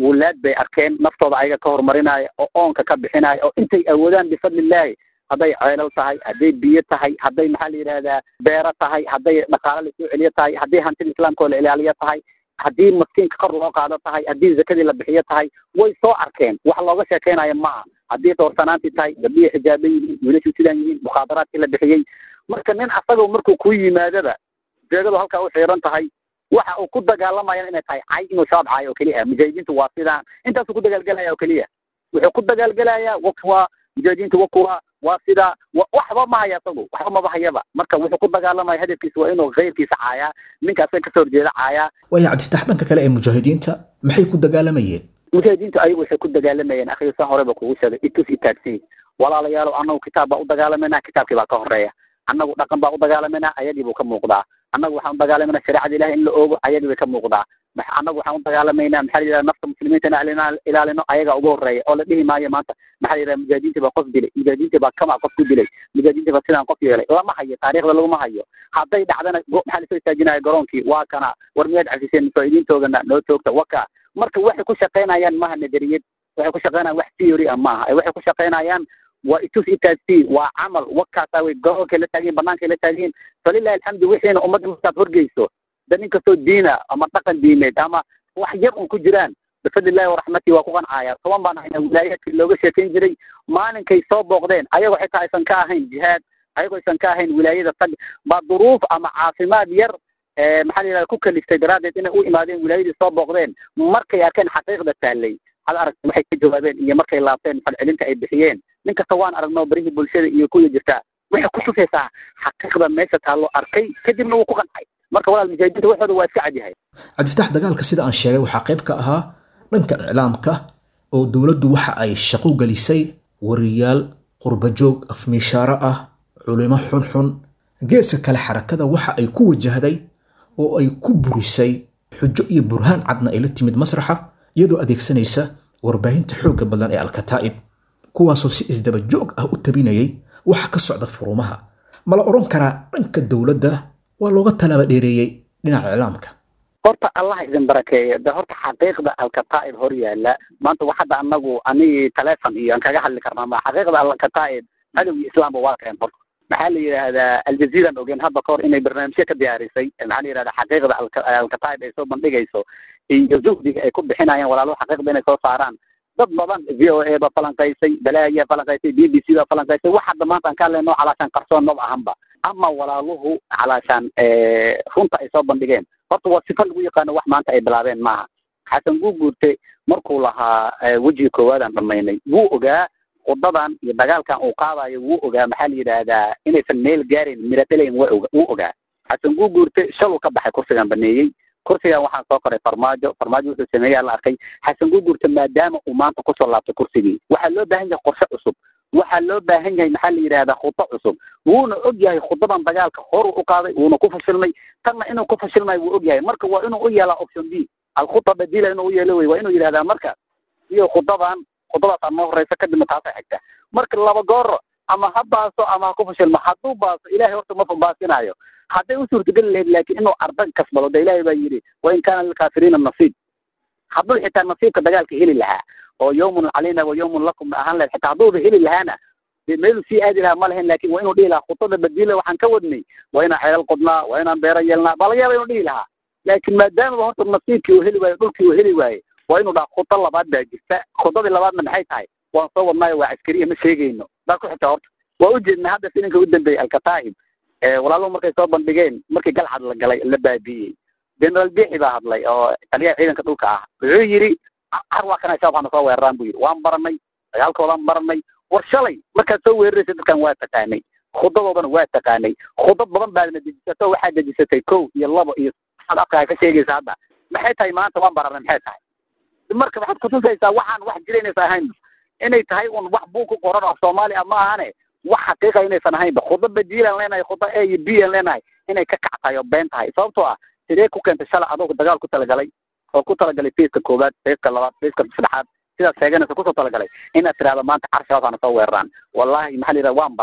wulaad bay arkeen naftooda ayaga ka horumarinaya oo oonka ka bixinaya oo intay awoodaan bifadlillaahi hadday ceelal tahay hadday biyo tahay hadday maxaa la yidhahdaa beero tahay hadday dhaqaale lasoo celiyo tahay haddii hantida islaamka oo la ilaaliyo tahay haddii maskiinka kor loo qaado tahay haddii zakadii la bixiyo tahay way soo arkeen wax looga sheekeynayo maaha haddii doorsanaantii tahay gabdhihii xijaaban yihiin wiilashii sidaan yihiin mukhaadaraadkii la bixiyey marka nin asagoo markuu ku yimaadaba jeegadu halkaa u xiiran tahay waxa uu ku dagaalamayana inay tahay cay inuu shabaab caayo oo keliya mujaahidiintu waa sidaan intaasuu ku dagaalgelaya oo keliya wuxuu ku dagaalgelayaa wakwa mujaahidiintu wakuwa waa sidaa waxba ma haya isagu waxba maba hayaba marka wuxuu ku dagaalamaya hadafkiisa waa inuu keyrkiisa caayaa ninka asaga kasoo horjeeda caayaa waaya cabdifatax dhanka kale ee mujaahidiinta maxay ku dagaalamayeen mujaahidiintu ayagu waxay ku dagaalamayeen akhiyo san horeba kugu sheegay itus itaagsi walaalayaalo annagu kitaab baa u dagaalamayna kitaabkii baa ka horeeya annagu dhaqan baa u dagaalamayna ayagii buu ka muuqdaa annagu waxaan u dagaalamayna shareecada ilahi in la oogo ayagii bay ka muuqdaa annagu waxaan u dagaalamaynaa maxaa la yidhahda nafta muslimiinta in ilaalino ayaga ugu horeeya oo la dhihi maayo maanta maxaa la yidhahda mujaahidiintii baa qof dilay mujaahidiintii baa kama qof ku dilay mujaahidiintii baa sidaan qof yeelay lama hayo taariikhda laguma hayo hadday dhacdana maxaa lasoo istaajinaya garoonkii waa kana war miyaad cafiseen mujaahidiintoogana noo toogta waka marka waxay ku shaqaynayaan maaha nadariyad waxay ku shaqaynayaan wax theory ah maaha ee waxay ku shaqaynayaan waa itus itaasi waa camal wakaasa way garoonkay la taagiin banaankaay la taagiin falilahi alxamdu wixiina ummadda markaad horgeyso da nin kastoo diina ama dhaqan diimeed ama wax yar un ku jiraan bifadlillahi waraxmatii waa ku qancaya toban baan hayna wilaayaadkii looga sheekayn jiray maalinkay soo booqdeen ayagoo xitaa aysan ka ahayn jihaad ayagoo aysan ka ahayn wilaayada tag baa duruuf ama caafimaad yar maxaa la yidhahda ku kaliftay daraaddeed inay u imaadeen wilaayadii soo booqdeen markay arkeen xaqiiqda taallay had aragtay waxay ka jawaabeen iyo markay laabteen falcelinta ay bixiyeen nin kasta waan aragnoo barihii bulshada iyo kuya jirta waxay ku tusaysaa xaqiiqda meesha taallo arkay kadibna wuu ku qancay marka walaal mujaahidiinta waxooda waa iska cadyahay cabdifatax dagaalka sida aan sheegay waxaa qayb ka ahaa dhanka iclaamka oo dowladdu waxa ay shaqo gelisay wariyaal qurbajoog afmiishaaro ah culimo xunxun geeska kale xarakada waxa ay ku wajahday oo ay ku burisay xujo iyo burhaan cadna ay la timid masraxa iyadoo adeegsanaysa warbaahinta xoogga badan ee alkataa'ib kuwaasoo si isdaba joog ah u tabinayay waxa ka socda furumaha ma la odhan karaa dhanka dowladda waa looga talaaba dheereeyey dhinaca iclaamka horta allah idin barakeeyo de horta xaqiiqda alkataa'ib hor yaala maanta wax hadda anagu anigi telefon iyo aan kaga hadli karnaa ma xaqiiqda alkataa'ib cadowgii islaamba waa keen horta maxaa la yidhaahdaa aljaziiran ogeen hadda kahor inay barnaamijyo ka diyaarisay maxaa la yidhahdaa xaqiiqda alkataa'ib ay soo bandhigayso iyo zuhdiga ay ku bixinayaan walaaluhu xaqiiqda inay soo saaraan dad badan v o a ba falanqaysay balaayaa falanqaysay b b c baa falanqaysay wax hadda maanta aan ka hadlayno calaashaan qarsoon maba ahanba ama walaaluhu calaashaan runta ay soo bandhigeen horta waa sifa lagu yaqaano wax maanta ay bilaabeen maaha xasan guuguurte markuu lahaa wejiga koowaadaan dhamaynay wuu ogaa wadadan iyo dagaalkan uu qaadayo wuu ogaa maxaa la yidhaahdaa inaysan meel gaarayn miradhalayn wa oga wuu ogaa xasan guuguurte shaluu ka baxay kursigan baneeyey kursigan waxaa soo koray farmaajo farmaajo wuxuu sameeyaa la arkay xasan guuguurte maadaama uu maanta kusoo laabtay kursigii waxaa loo baahan yahay qorshe cusub waxaa loo baahan yahay maxaa la yidhahdaa khudo cusub wuuna og yahay khudadan dagaalka horuu u qaaday wuuna ku fashilmay tanna inuu ku fashilmayo wuu og yahay marka waa inuu u yeelaa option b alkhuda badila inuu u yeelo wey waa inuu yidhahdaa marka iyo khudadan khudadaas ama horeysa kadibna taasa xigta marka laba goor ama ha baaso ama ha ku fashilmo hadduu baaso ilahay horta ma baasinayo hadday u suurtageli lahayd laakiin inuu ardag kasbado de ilaahay baa yidhi wain kaana lilkaafiriina nasiib hadduu xitaa nasiibka dagaalka heli lahaa oo yawmun calayna wa yawmun lakum ahaan lahayd xitaa hadduuba heli lahaana dee meeluu sii aadi lahaa ma lahayn laakin waa inuu dhihi lahaa khudada badila waxaan ka wadnay waa inaan ceelal qodnaa waa inaan beero yeelnaa baa laga yaaba inuu dhihi lahaa laakiin maadaamaba horta nasiibkii uu heli waayo dhulkii uu heli waaye waa inuu dhaha khudo labaad baa jirta khudadii labaadna maxay tahay waan soo wadnaayo waa caskariya ma sheegayno daa ku xigta horta waa ujeednaa hadda filinka u dambeeyey alkataa'ib walaaluhu markay soo bandhigeen markii galcad la galay la baabi'iyey generaal bixi baa hadlay oo taliyaha ciidanka dhulka ah wuxuu yidhi har waa kana shabaab hana soo weeraraan buu yidhi waan baranay dagaalkoodaan baranay war shalay markaad soo weeraraysa dadkan waa taqaanay khudadoodana waa taqaanay khudad badan baadna dejisato waxaad dejisatay kow iyo labo iyo saad afkaa ka sheegaysa hadda maxay tahay maanta waan baranay maxay tahay marka waxaad kutusaysaa waxaan wax jira inaysan ahayn inay tahay un wax buu ku qoran oo soomaali ah ma ahane wax xaqiiqa inaysan ahaynba khudo badiilaan leenahay khudo a iyo b aan leenahay inay ka kac tahay oo been tahay sababtoo ah sidee ku keentay shalay adoo dagaal ku talagalay oo ku talagalay feiska koowaad feiska labaad feiska saddexaad sidaad sheeganaysa kusoo talagalay inaad tidhahdo maanta car shabaab hana soo weeraraan wallahi maxaa la yidhaha waan baranay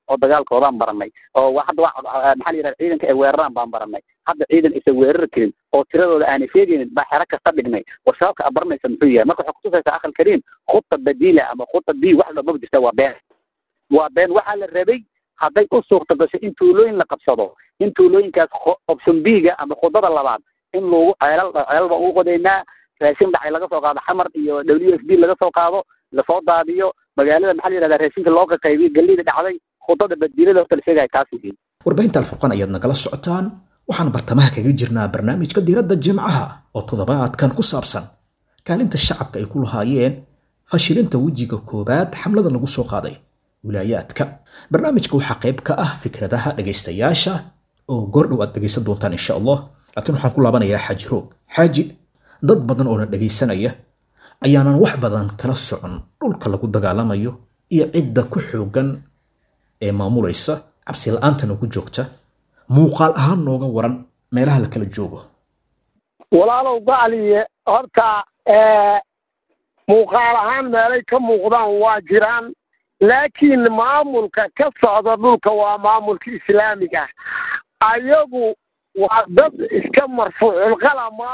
oo dagaalkoodaan baranay oo wa- hadda waa maxaa la yidhahda ciidanka ay weeraraan baan baranay hadda ciidan isa weerari karin oo tiradooda aanay sheegaynin baa xero kasta dhignay war shabaabka aad baranaysa muxuu yahay marka waxay kutusaysaa akhal kariim khudta badiila ama khudta b wax dhababa jirta waa been waa been waxaa la rabay hadday u suurta gasho in tuulooyin la qabsado in tuulooyinkaas kho- option b-ga ama khudada labaad in lagu ceelal ceelal baan ugu qodaynaa raashin dhacay laga soo qaado xamar iyo w f b laga soo qaado lasoo daadiyo magaalada maxaa la yidhahdaa raashinka loo qaqaybiyo galleyda dhacday khudada badiilada horta la sheegaya taas yihiin warbaahinta alfurqaan ayaad nagala socotaan waxaan bartamaha kaga jirnaa barnaamijka diiradda jimcaha oo toddobaadkan ku saabsan kaalinta shacabka ay ku lahaayeen fashilinta wejiga koowaad xamlada lagu soo qaaday wilaayaadka barnaamijka waxaa qayb ka ah fikradaha dhegaystayaasha oo goordhow aad dhegaysan doontaan insha allah laakiin waxaan ku laabanayaa xaaji roog xaaji dad badan oo na dhegaysanaya ayaanan wax badan kala socon dhulka lagu dagaalamayo iyo cidda ku xoogan ee maamulaysa cabsi la-aantana ku joogta muuqaal ahaan nooga waran meelaha la kala joogo walaalow bacliye horta ee, muuqaal ahaan meelay ka muuqdaan waa jiraan laakiin maamulka ka socda dhulka waa maamulka islaamiga ayagu waa dad iska marfuucul qalama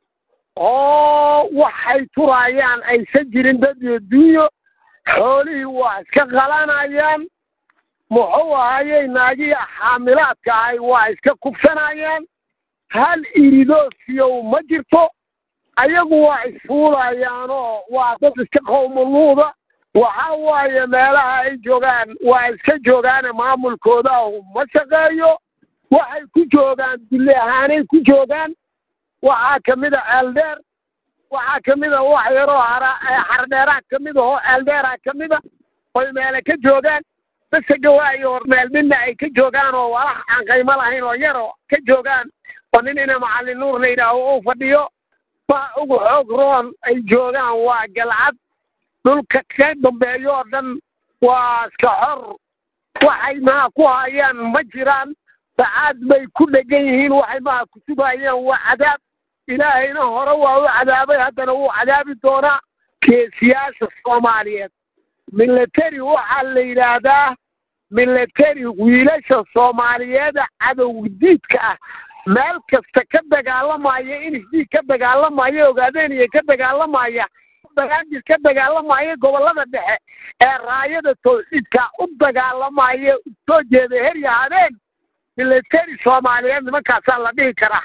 oo waxay turayaan aysan jirin dad iyo dunyo xoolihii waa iska qalanayaan muxuu ahayey naagii xaamilaadka ahay waa iska kubsanayaan hal iridoosiyow ma jirto ayagu waa isfuulayaanoo waa dad iska qowmuluuda waxa waaye meelaha ay joogaan waa iska joogaane maamulkooda ma shaqeeyo waxay ku joogaan dulli ahaanay ku joogaan waxaa ka mid a ceeldheer waxaa ka mid a wax yaroo hara xardheeraha ka mid ahoo ceeldheeraha ka mid a oy meele ka joogaan bese gawaayo meel midna ay ka joogaan oo walax aan qaymo lahayn oo yaroo ka joogaan oo nin ina macallin nuur la yidhaaho uu fadhiyo waxa ugu xoog roon ay joogaan waa galcad dhulka ka dambeeyo oo dhan waa iska xor waxay maha ku hayaan ma jiraan sacaad bay ku dhegan yihiin waxay maha ku sugayaan waa cadaab ilaahayna hore waa u cadaabay haddana wuu cadaabi doonaa geesiyaasha soomaaliyeed military waxaa la yidhaahdaa military wiilasha soomaaliyeeda cadowdiidka ah meel kasta ka dagaalamaya inisdii ka dagaalamaya ogaadeen iyo ka dagaalamaya banaanjir ka dagaalamaya gobollada dhexe ee raayada tawxiidka u dagaalamaya soo jeeda herya habeen military soomaaliyeed nimankaasaa la dhihi karaa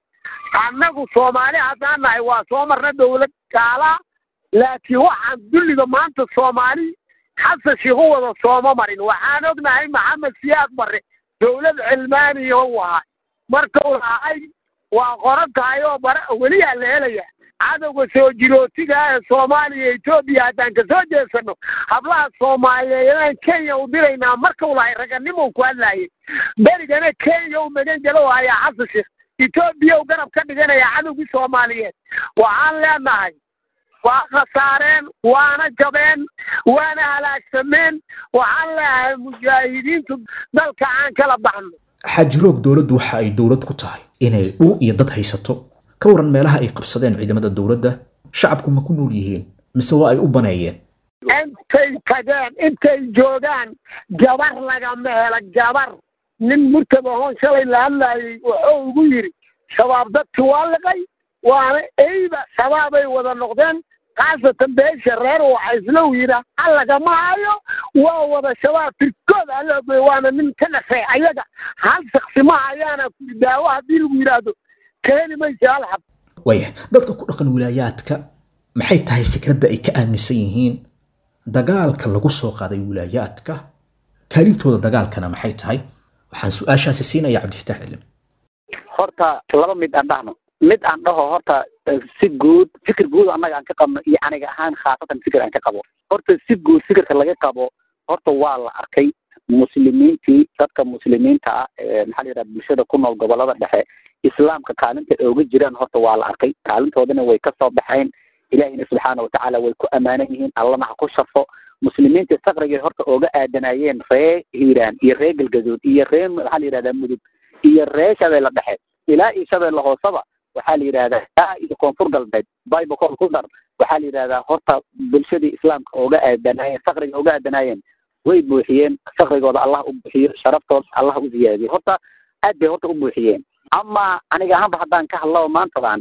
annagu soomaali haddaan nahay waa soo marna dowlad gaala laakiin waxaan dulliga maanta soomaali xasan sheikh u wada sooma marin waxaan ognahay maxamed siyaad barre dowlad cilmaaniya u ahay markuu lahay waa qoran tahay oo bara weliyaa la helaya cadowga soo jirootiga ee soomaaliya etoobiya haddaan ka soo jeesano hablaha soomaaliyeedaan kenya u diraynaa markuu lahay raganimou ku hadlaayay berigana kenya u magan galo hayaa xasan sheikh etoobiya u garab ka dhiganaya cadowgii soomaaliyeed waxaan leenahay waa khasaareen waana jabeen waana halaagsameen waxaan leeyahay mujaahidiintu dalka aan kala baxno xaajiroog dowladdu waxa ay dowlad ku tahay inay dhul iyo dad haysato ka waran meelaha ay qabsadeen ciidamada dowladda shacabku ma ku nool yihiin mise waa ay u baneeyeen intay tageen intay joogaan gabar lagama helo gabar nin murtaba hoon shalay la hadlaayay wuxuu ugu yidhi shabaab dadki waa liqay waana eyba shabaabay wada noqdeen khaasatan beesha reer waxa islow yidha hal lagama hayo waa wada shabaab tirkooda aloogoy waana nin ka dhafay ayaga hal shaksi ma hayaana kuli daawo haddii lagu yidhaahdo keeni maysa hal xab waaya dadka ku dhaqan wilaayaadka maxay tahay fikradda ay ka aaminsan yihiin dagaalka lagu soo qaaday wilaayaadka kaalintooda dagaalkana maxay tahay waxaan su-aashaasi siinaya cabdifatax cilim horta laba mid aan dhahno mid aan dhaho horta eh, si guud fikir guud annaga aan ka qabno iyo aniga ahaan khaasatan fikir aan ka qabo horta si guud fikirka laga qabo horta waa la arkay muslimiintii dadka muslimiinta ah ee maxaa la yidhaha bulshada ku nool gobolada dhexe islaamka kaalinta ay uga jiraan horta waa la arkay kaalintoodana way ka soo baxeen ilaahina subxaana watacaala way ku ammaanan yihiin allana ha ku sharfo muslimiinta saqrigay horta ooga aadanayeen ree hiiraan iyo ree galgaduud iyo ree maxaa la yidhahdaa mudug iyo ree shabeelle dhexe ilaa iyo shabeelle hooseba waxaa la yidhahdaa ilaa iyo koonfur galbeed bible ku dar waxaa la yidhahdaa horta bulshadii islaamka ooga aadanaayeen saqriga ooga aadanaayeen way buuxiyeen fakrigooda allah u buuxiyo sharaftooda allah u ziyaadiyo horta aad bay horta u buuxiyeen ama aniga ahaanba haddaan ka hadlo maantadan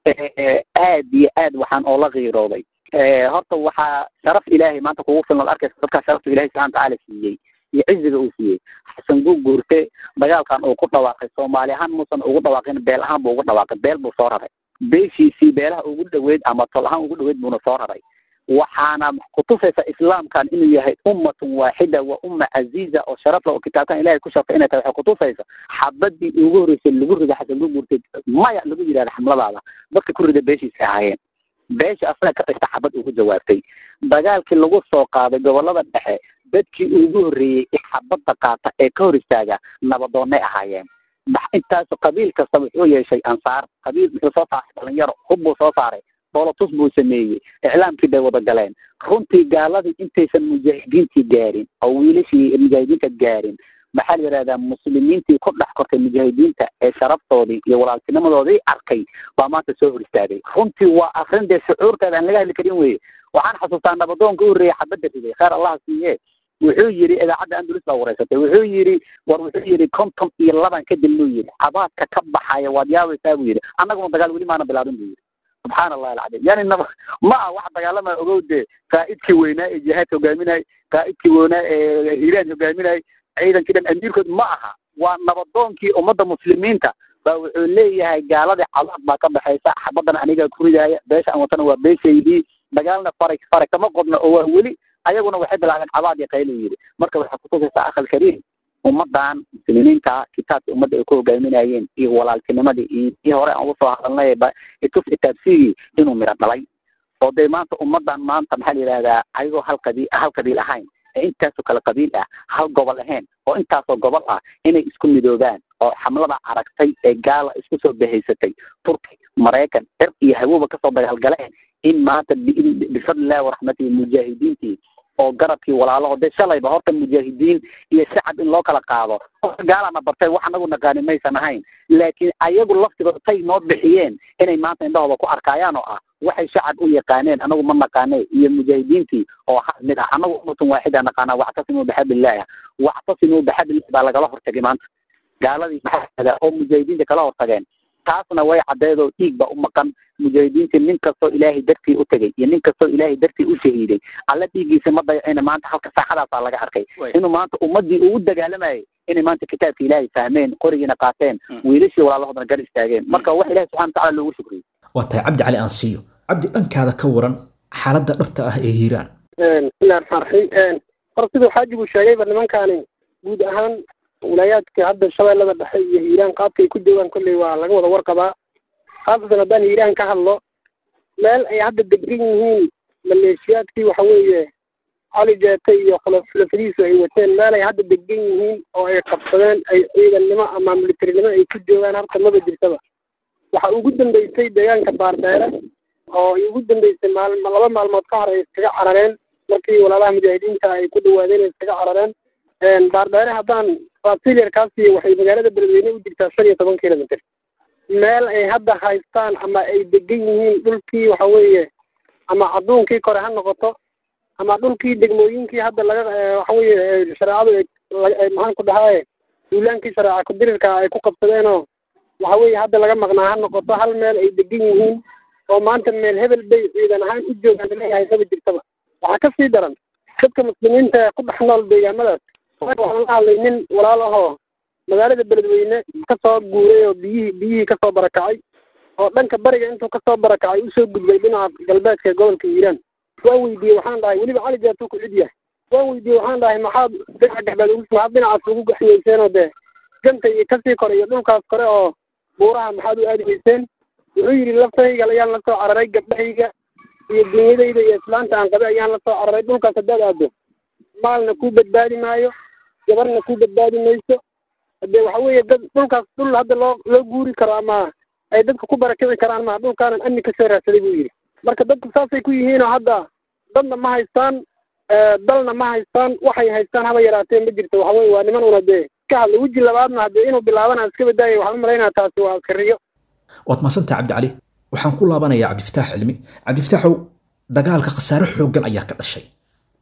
aad iyo aad waxaan oola qiirooday horta waxaa sharaf ilaahay maanta kugu filnood arkaysa dadkaa sharafta ilahay subxana watacaala siiyey iyo ciziga uu siiyey xasan guu guurte dagaalkan uu ku dhawaaqay soomaali ahaan muusan ugu dhawaaqin beel ahaan buu ugu dhawaaqay beel buu soo raray beeshiisii beelaha ugu dhaweyd ama tol ahaan ugu dhaweyd buuna soo raray waxaana kutusaysa islaamkan inuu yahay ummatun waaxida wa umma caziiza oo sharafla oo kitaabkan ilahay ku shartay inay tahay waxay kutusaysa xabadii ugu horreysay lagu rida xasan guu guurtay maya lagu yidhahda xamladaada dadka ku rida beeshiisa ahaayeen beesha asaga ka dhigta xabad ugu jawaabtay dagaalkii lagu soo qaaday gobolada dhexe dadkii ugu horreeyey ee xabadda qaata ee ka hor istaaga nabadoonnay ahaayeen intaas qabiil kasta wuxuu yeeshay ansaar qabiil muxuu soo saaray dhalinyaro hub buu soo saaray dolotus buu sameeyey iclaamkii bay wada galeen runtii gaaladii intaysan mujaahidiintii gaarin oo wiilashii mujaahidiinta gaarin maxaa la yidhahdaa muslimiintii ku dhex kortay mujaahidiinta ee sharaftoodii iyo walaaltinimadoodii arkay baa maanta soo hor istaagay runtii waa akrin dee shucuurteeda aan laga hadli karin weye waxaan xasuustaa nabadoonka u horreeyey xabadda riday kheer allah siiye wuxuu yidhi idaacadda andalus baa wareysatay wuxuu yidhi war wuxuu yidhi konton iyo laban kadib buu yidhi cabaadka ka baxaya waad yaabaysaa buu yidhi annaguna dagaal weli maana bilaabin buu yidhi subxaana allahi alcadiim yani naba ma ah wax dagaalama ogow dee qaa'idkii weynaa ee jihaadka hogaaminay qaa'idkii weynaa ee hiiraan hogaaminay ciidankii dhan amiirkood ma aha waa nabadoonkii ummadda muslimiinta baa wuxuu leeyahay gaaladii cabaad baa ka baxaysa xabaddan anigaa ku ridaaya beesha aan watana waa beeshaydii dagaalna faray faray kama qodna oo waa weli ayaguna waxay bilaabeen cabaad iyo qaylu yidhi marka waxay kutusaysaa akhal kariim ummadan muslimiinta kitaabkii ummadda ay ku hogaaminayeen iyo walaaltinimadii iyo kii hore aan uga soo hadalnay itus itaabsigii inuu miro dhalay oo dee maanta ummadan maanta maxaa la yidhahdaa ayagoo hal qabiil hal qabiil ahayn ee intaasoo kale qabiil ah hal gobol ahayn oo intaasoo gobol ah inay isku midoobaan oo xamlada aragtay ee gaala isku soo bahaysatay turki maraykan cir iyo hawooba kasoo dagaalgaleen in maanta bifadlillahi waraxmatihi mujaahidiintii oo garabkii walaalaho dee shalayba horta mujaahidiin iyo shacab in loo kala qaado gaalana bartay wax anagu naqaani maysan ahayn laakiin ayagu laftigooda tay noo bixiyeen inay maanta indhahooda ku arkaayaan oo ah waxay shacab u yaqaaneen anagu ma naqaane iyo mujaahidiintii oo hal mid ah anagu ummatun waaxida naqaana wactasimuu bixablillahi wactasimuu bixablillahi baa lagala hortagay maanta gaaladii maxaa oo mujaahidiinta kala hortageen taasna way caddeedoo dhiig ba u maqan mujaahidiintii nin kastoo ilaahay dartii u tegey iyo nin kastoo ilaahay dartii u shahiiday alla dhiiggiisa ma dayacina maanta halka saaxadaasaa laga arkay inuu maanta ummadii ugu dagaalamayay inay maanta kitaabka ilaahay fahmeen qorigiina qaateen wiilashii walaalahoodana gar istaageen marka wax ilahi subxana watacala loogu shukriyo waa tahay cabdi cali aansiiyo cabdi dhankaada ka waran xaaladda dhabta ah ee hiiraan bismillahi raxmaan raxiim hor siduu xaajigu sheegayba nimankaani guud ahaan wilaayaadka hadda shabeellada dhexe iyo hiiraan qaabkay ku joogaan kolley waa laga wada warqabaa khaasatan haddaan hiiraan ka hadlo meel ay hadda degan yihiin maleeshiyaadkii waxa weeye cali jeete iyo khulafadiisu ay wateen meel ay hadda degan yihiin oo ay qabsadeen ay ciidannimo ama militarinimo ay ku joogaan horta maba jirtaba waxa ugu dambeysay deegaanka baardheere oo ay ugu dambeysay maal laba maalmood ka hor ay iskaga carareen markii walaalaha mujaahidiinta ay ku dhawaadeen ay iskaga carareen baardheere haddaan fasilierkaasi waxay magaalada beledweyne u jirtaa shan iyo toban kilomitr meel ay hadda haystaan ama ay degan yihiin dhulkii waxa weeye ama cadduunkii kore ha noqoto ama dhulkii degmooyinkii hadda laga waxa weeye shareecadu maxaan ku dhahaaye duulaankii shareeca kudirirka ay ku qabsadeenoo waxa weeye hadda laga maqnaa ha noqoto hal meel ay degan yihiin oo maanta meel hebel bay ciidan ahaan u joogaan leeyahay maba jirtaba waxaa ka sii daran dadka muslimiinta ee ku dhex nool deegaamadaas waxaan la hadlay nin walaal ahoo magaalada beledweyne kasoo guuray oo biyihii biyihii kasoo barakacay oo dhanka bariga intuu kasoo barakacay usoo gudbay dhinaca galbeedka gobolka hiiraan waan weydiiyey waxaan dhahay weliba cali jaatuu ku cid yahay waan weydiiyey waxaan dhahay maxaad dhinaca galbeed ugu maxaad dhinacaas ugu gaxyeyseenoo dee ganta iyo kasii kore iyo dhulkaas kore oo buuraha maxaad u aadi weyseen wuxuu yidhi laftayga ayaan la soo cararay gabdhahayga iyo dunyadayda iyo islaanta aan qabe ayaan la soo cararay dhulkaas haddaad aado maalna kuu badbaadi maayo gabarna kuu badbaadi mayso hadee waxa weeye dad dhulkaas dhul hadda loo loo guuri karo ama ay dadka ku barakici karaan ma dhulkaanan amni kasoo raadsaday buu yidhi marka dadku saasay ku yihiinoo hadda dadna ma haystaan dalna ma haystaan waxay haystaan haba yaraatee ma jirto waxa weye waa niman una dee ka hadla weji labaadna haddee inuu bilaabana iska badaaya waxaan u malaynaya taasi waa kariyo waad mahadsantaha cabdi cali waxaan ku laabanayaa cabdifataax cilmi cabdifataaxow dagaalka khasaare xooggan ayaa ka dhashay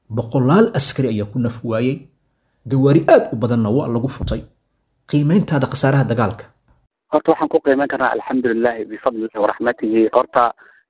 boqolaal askari ayaa ku naf waayey gawaari aad u badanna waa lagu futay qiimayntaada khasaaraha dagaalka horta waxaan ku qiimeyn karnaa alxamdulilahi bifadlihi waraxmatihi horta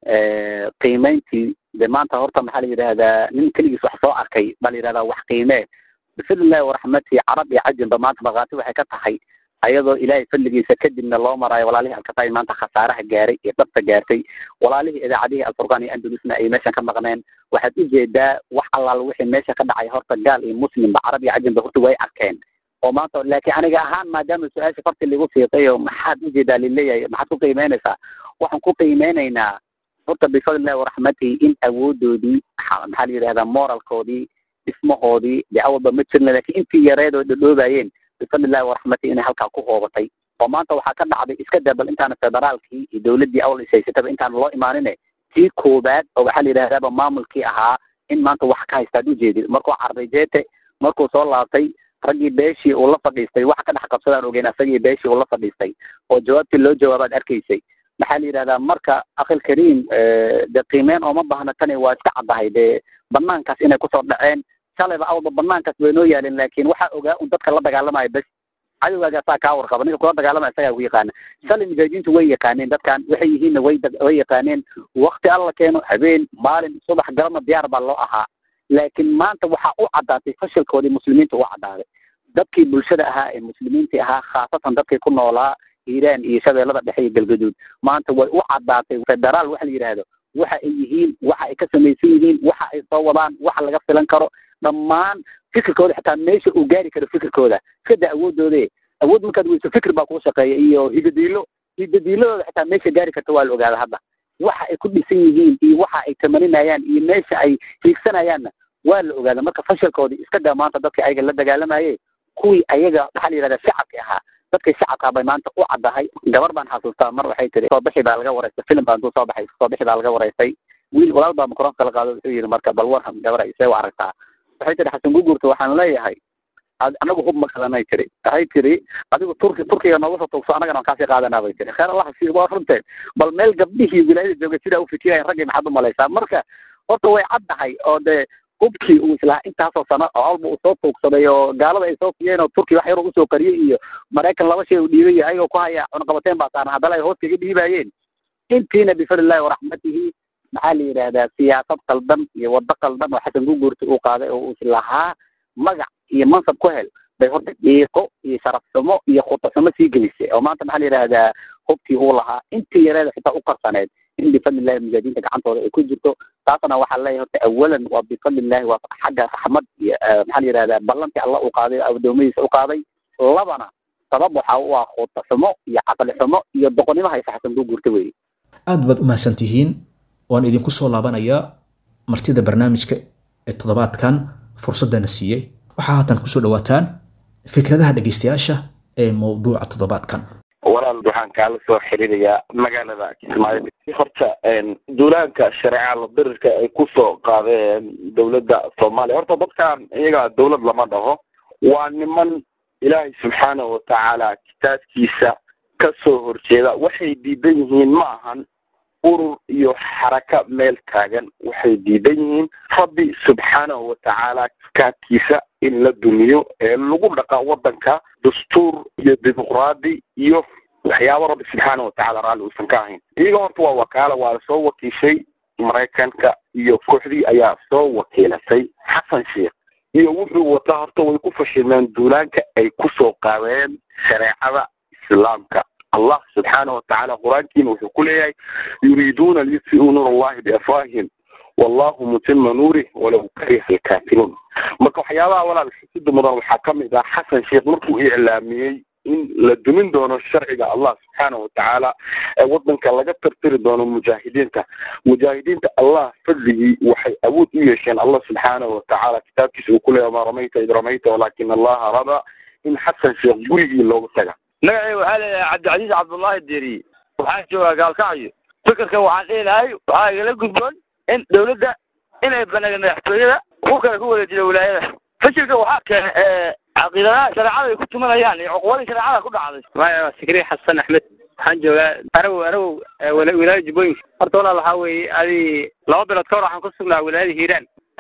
qiimeyntii de maanta horta maxaa la yidhahdaa nin keligiis wax soo arkay baa la yidhahdaa wax qiimee bifadlillahi waraxmatihi carab iyo cajinba maanta markhaati waxay ka tahay ayadoo ilaahay fadligiisa kadibna loo maraayo walaalihii alkataay maanta khasaaraha gaaray iyo dhabta gaartay walaalihii idaacadihii alfurqaan iyo andalusna ay meeshan ka maqneen waxaad ujeedaa wax allaal wixii meesha ka dhacay horta gaal iyo muslimba carab iyo cajinba horta way arkeen oo maanta laakiin aniga ahaan maadaama su-aasha farti lagu fiiqay oo maxaad ujeedaa lileeyahay maxaad ku qiimeynaysaa waxaan ku qiimeynaynaa horta bifadlillahi waraxmatihi in awoodoodii maxaa la yidhahdaa moralkoodii dhismahoodii dee awalba ma jirna laakiin intii yareed oo dhadhoobayeen bifadlillahi waraxmatihi inay halkaa ku hoobatay oo maanta waxaa ka dhacday iska dabal intaana federaalkii iyo dowladdii awal ishaysataba intaan loo imaanine tii koobaad oo waxaa la yidhahdaaba maamulkii ahaa in maanta wax ka haystaad ujeedid markuu carday jeete markuu soo laabtay raggii beeshii uu la fadhiistay waxa ka dhex qabsadaan ogeyn asagii beeshii uu la fadhiistay oo jawaabtii loo jawaabaad arkaysay maxaa la yidhahdaa marka akhil kariim de qiimeyn ooma baahna tani waa iska caddahay dee banaankaas inay kusoo dhaceen shalayba awalba banaankaas way noo yaalin laakiin waxaa ogaa un dadka la dagaalamaya bes cadowgaaga asaa kaa warqaba ninka kula dagaalamaya isagaa ku yaqaana shalay mujaahidiintu way yaqaaneen dadkan waxay yihiinna way way yaqaaneen wakti alla keeno habeen maalin subax galabna diyaar baa loo ahaa laakiin maanta waxaa u caddaatay fashilkoodii muslimiinta u caddaaday dadkii bulshada ahaa ee muslimiintii ahaa khaasatan dadkii ku noolaa hiiraan iyo shabeellada dhexe iyo galgaduud maanta way u caddaatay federaal waxa la yidhaahdo waxa ay yihiin waxa ay ka samaysan yihiin waxa ay soo wadaan waxa laga filan karo dhammaan fikirkooda xitaa meesha uu gaari karo fikirkooda iskada awooddoode awood markaad weyso fikir baa kuu shaqeeya iyo higadiilo higadiiladooda xitaa meesha gaari karta waa la ogaada hadda waxa ay ku dhisan yihiin iyo waxa ay tamaninayaan iyo meesha ay hiigsanayaanna waa la ogaada marka fashilkoodii iska daa maanta dadkii ayaga la dagaalamaye kuwii ayaga maxaa la yidhahdaa shacabki ahaa dadkii shacabkaa bay maanta u caddahay gabar baan xasuustaa mar waxay tiri soo bixi baa laga waraystay filim baa intuu soo baxay soo bixi baa laga waraystay wiil walaal baa mikroonka la qaado wuxuu yidhi marka bal warham gabar isee u aragtaa waxay tiri xasan gugurta waxaan leeyahay anagu hub ma qadanay tiri waxay tiri adigu turki turkiga nooga soo tuugso annagana waan kaasii qaadanaa bay tiri kheer allah sii waa runteen bal meel gabdhihii wilaayada jooga sidaa u fikirayan raggii maxaad u malaysaa marka horta way caddahay oo dee hubkii uu islahaa intaasoo sano oo alba uu soo tuugsaday oo gaalada ay soo fiyeen oo turkiya wax yar usoo qariyey iyo maraykan laba shay uu dhiibay iyo ayagoo ku haya cunaqabateen baa saaran haddana ay hoos kaga dhiibayeen intiina bifadlillahi waraxmatihi maxaa la yidhaahdaa siyaasad qaldan iyo waddo qaldan oo xasan guguurta uu qaaday oo uu islahaa magac iyo mansab ku hel bay horta dhiiqo iyo sharaf xumo iyo khuta xumo sii gelisay oo maanta maxaa la yidhahdaa hubkii uu lahaa intii yareeda xitaa u qarsaneed in bifadlillahi mujaahidiinta gacantooda ay ku jirto taasna waxaa leeyahay horta awalan waa bifadlillahi waa xagga raxmad iyo maxaa la yidhahdaa ballantii alla uu qaaday oo addoommadiisa u qaaday labana sabab waxa u ah khuta xumo iyo caqli xumo iyo doqonnimo haysa xasan guguurta weeye aad baad u mahadsan tihiin waan idinku soo laabanayaa martida barnaamijka ee toddobaadkan fursaddana siiyey waxaa haatan kusoo dhawaataan fikradaha dhegaystayaasha ee mowduuca toddobaadkan walaal waxaan kaala soo xiriirayaa magaalada kismaayo horta duulaanka shareeca la dirirka ay kusoo qaadeen dowladda soomaaliya horta dadkan iyaga dowlad lama dhaho waa niman ilaahay subxaanahu watacaala kitaabkiisa ka soo horjeeda waxay diidan yihiin ma ahan urur iyo xaraka meel taagan waxay diidan yihiin rabbi subxaanahu watacaala kitaabkiisa in la dumiyo ee lagu dhaqa wadanka dastuur iyo dimuqraadi iyo waxyaabo rabbi subxaana watacaala raalli uusan ka ahayn iyaga horta waa wakaala waa soo wakiishay maraykanka iyo kooxdii ayaa soo wakiilatay xasan sheekh iyo wuxuu wataa horta way ku fashilmeen duulaanka ay kusoo qaadeen shareecada islaamka allah subxaana watacaala qur-aankiina wuxuu ku leeyahay yuriiduuna liyutfi'uu nuur allahi biafwaahihim wallahu mutima nuurih walow kariha alkaafiruun marka waxyaabaha walaal xisida mudan waxaa ka mid ah xasan sheekh markuu iclaamiyey in la dumin doono sharciga allah subxaana watacaala ee wadanka laga tirtiri doono mujaahidiinta mujaahidiinta allah fadligii waxay awood u yeesheen allah subxaana watacaala kitaabkiisa uu ku leeyahay ma ramayta id ramayta walakin allaha raba in xasan sheekh gurigii looga taga magacay waxaa leeyahay cabdicasiis cabdullaahi deriye waxaan joogaa gaalkacyo fikirka waxaan dhihi lahay waxaa igala gudboon in dawladda inay banaaga madaxtooyada ku kale ku wada jira wilaayada fashilka waxaa keenay caqiidadaha shareecada ay ku tumanayaan iyo cuqubadii shareecada ku dhacday maya sikri xasan axmed waxaan joogaa arawow arawow wilaayada jubbooyinka horta walaal waxaa weeye adi laba bilood ka hor waxaan ku sugnaa wilaayada hiiraan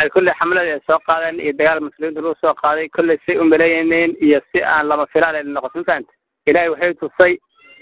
ay kolley xamlada ay soo qaadeen iyo dagaal muslimiinta lagu soo qaaday kolley si umaleyneen iyo si aan lama filaan ay noqoto ma fahanta ilaahay waxay tusay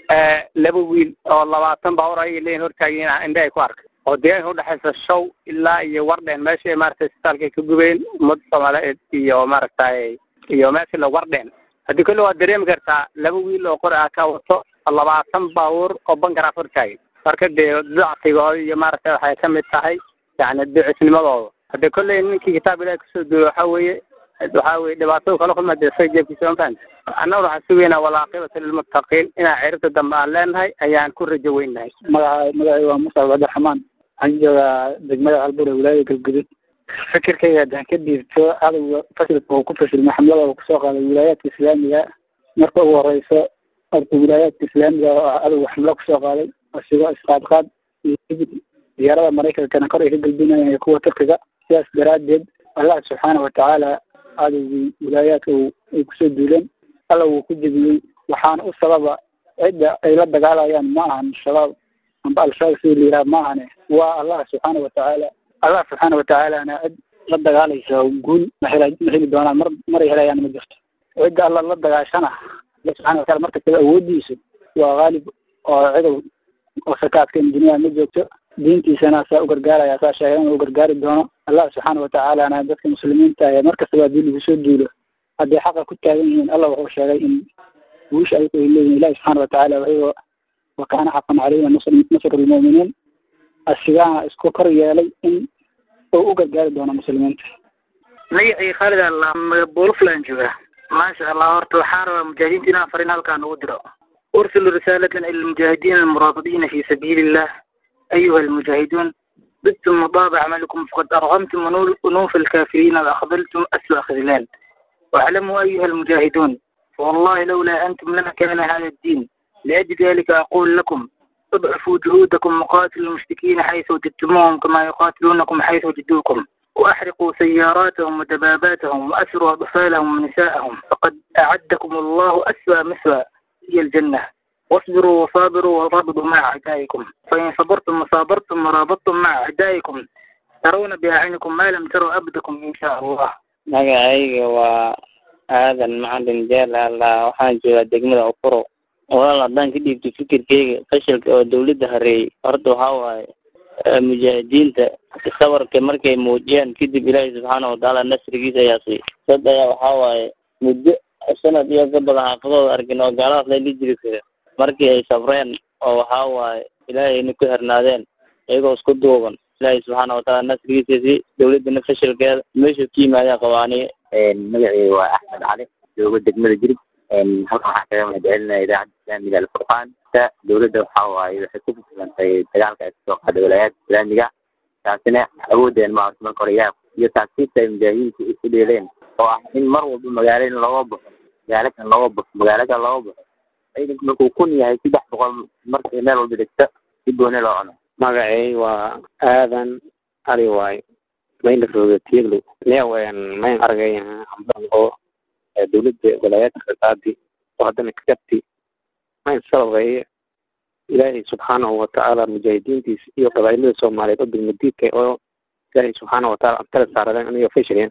laba wiil oo labaatan baabuur ayay leeyihin hortaagiin indhe ay ku arkay oo deegaanka udhexaysa show ilaa iyo wardhen meesha ay maaragtay isbitaalka ay ka gubeen ummadda soomaaliyeed iyo maaragtay iyo meesha la wardhen haddii kolle waad dareemi kartaa laba wiil oo qori ah ka wato labaatan baabuur oo bankaraaf hortaagay marka dee dacfigooda iyo maaragtay waxay ka mid tahay yani ducisnimadooda haddii kolley ninkii kitaab ilahi kasoo duuyo waxa weeye waxa weye dhibaatada kala kulma dee isaga jeebkiisa ma fahanta annaguna waxaan sugaynaa walaaqibata lilmuttaqiin inaan ciribta dambe aan leenahay ayaan ku rajo weynahay magaca magacay waa musa cabdiraxmaan waxaan joogaa degmada albur ee wilaayada galgudud fikirkayga haddaan ka dhiibto cadowga fasilka uu ku fashilmay xamlada uu kusoo qaaday wilaayaadka islaamiga marka ugu horeyso horta wilaayaadka islaamiga oo ah cadowga xamlo kusoo qaaday asigo isqaadqaad iyo hibid diyaarada maraykankana kor ay ka galbinayaan iyo kuwa turkiga sidaas daraaddeed allah subxaana watacaala cadowgii wilaayaadka ay kusoo duuleen alla wuu ku jebiyey waxaana u sababa cidda ay la dagaalayaan ma ahan shabaab amba al-shabaab sida la yidhaha ma ahane waa allah subxaana watacaala allah subxaana watacaalana cid la dagaalaysa guul ma hela ma heli doonaan mar maray helayaan ma jirto cidda alla la dagaashana alla subxana watacala markastaba awoodiisu waa haalib oo cidow oo sakaadkan duniyaa ma joogto diintiisana saa u gargaaraya saa sheegay inuu gargaari doono allah subxaana watacaalana dadka muslimiinta ee markastaba haddii lagu soo duulo hadday xaqa ku taagan yihiin allah wuxuu sheegay in guusha ayagu ay leeyihin ilahi subxaana watacaala ayagoo wakaana xaqan caleyna nasru lmu'miniin asigaana isku kor yeelay in uu u gargaari doono muslimiinta magacii khaalid alla buulaflaan joogaa maasha allah horta waxaan rabaa mujaahidiinta inaan farin halkaan ugu diro ursilu risaalatan ila almujaahidiina almuraabadiina fi sabiili illah ayuha almujaahiduun بدتم مضاب عملكم فقد أرغمتم أنوف الكافرين وأخذلتم أسوأ خذلان واعلموا أيها المجاهدون فوالله لولا أنتم لما كان هذا الدين لأجل ذلك أقول لكم اضعفوا جهودكم وقاتلوا المشركين حيث وجدتموهم كما يقاتلونكم حيث وجدوكم وأحرقوا سياراتهم ودباباتهم وأسروا أطفالهم ونساءهم فقد أعدكم الله أسوأ مثوى هي الجنة واصبروا وصابروا ورابطوا مع أعدائكم فإن صبرتم وصابرتم ورابطتم مع أعدائكم ترون بأعينكم ما لم تروا أبدكم إن شاء الله magacayga waa aadan macalin jeel alla waxaan joogaa degmada ukuro walaal haddaan ka dhiibto fikirkeyga fashilka oo dawladda hareeyey horta waxaa waaye mujaahidiinta sabarka markay muujiyeen kadib ilaahay subxaana watacaala nasrigiisa ayaa siiyey dad ayaa waxaa waaye muddo sanad iyo ka badan xaafadooda arkin oo gaaladaas layla jiri kara markii ay sabreen oo waxaa waaye ilaahayna ku hernaadeen iyagoo isku duuban ilaahay subxaana watacaala nasrigiisa si dawladdana fashilkeeda meesha ka yimaadeen qabaaniye magacii waa axmed cali joogo degmada jirib halkan waxaan kaga mahadcelinaya idaacadda islaamiga alfurqaan ta dawladda waxaa waaye waxay ku fashilantay dagaalka ay kasoo qaaday walaayaadka islaamiga taasina awoodeen ma marka hore ilaah iyo taasiibta ay mujaahidiintu isu dheeleen oo ah in mar walba magaalo in looga baxo magaalo kan looga baxo magaalo kan looga baxo ciidanku markuu kun yahay saddex boqol markay meel walba degto si gooni loo cuno magacay waa aadan ali waayo mayna rooga tieglo neewen mayn argay amban oo dawladda walaayaadka qaadi oo haddana ka gabti mayn sababeeye ilaahay subxaanahu watacaala mujaahidiintiisa iyo qabaa'ilada soomaaliyeed oo degmadiidka oo ilaahay subxaana wataala antala saaradeen aniga fashiliyeen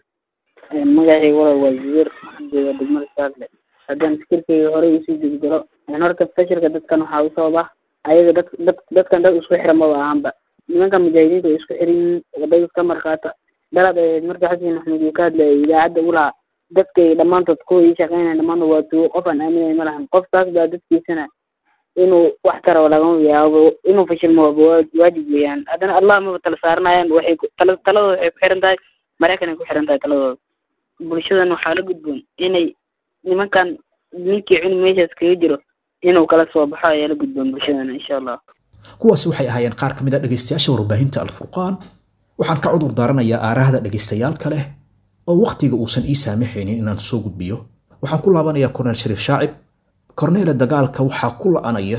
magacay walaal waa zubeer waxaan joogaa degmada saarle haddaan fikirkayga horey usii gudgalo horta fashilka dadkan waxaa u sababa ayaga dad dad dadkan dad isku xiran maba ahanba nimanka mujaahidiinta way isku xiran yihiin wadada ka markaata daraad ahayd marka xasan maxamed uu ka hadlayay idaacadda u lahaa dadkay dhammaantood kuwa ii shaqeynaya dhammaantood waa tuwo qof aan aaminay ma lahan qofkaas baa dadkiisana inuu wax taro lagama yaabo inuu fashilmo waaba waajib weeyaan haddana allah maba tala saaranayaan waxay tala taladooda waxay ku xiran tahay maraykanay ku xiran tahay taladooda bulshadan waxaa la gudboon inay nimankan ninkii cunug meeshaas kaga jiro inuu kala soo baxo ayaa la gudboon bulshadana insha allah kuwaasi waxay ahaayeen qaar ka mid a dhegaystayaasha warbaahinta alfurqaan waxaan ka cudur daaranayaa aarahda dhegaystayaal kale oo wakhtiga uusan ii saamaxaynin inaan soo gudbiyo waxaan ku laabanayaa korneel shariif shaacib korneela dagaalka waxaa ku la'anaya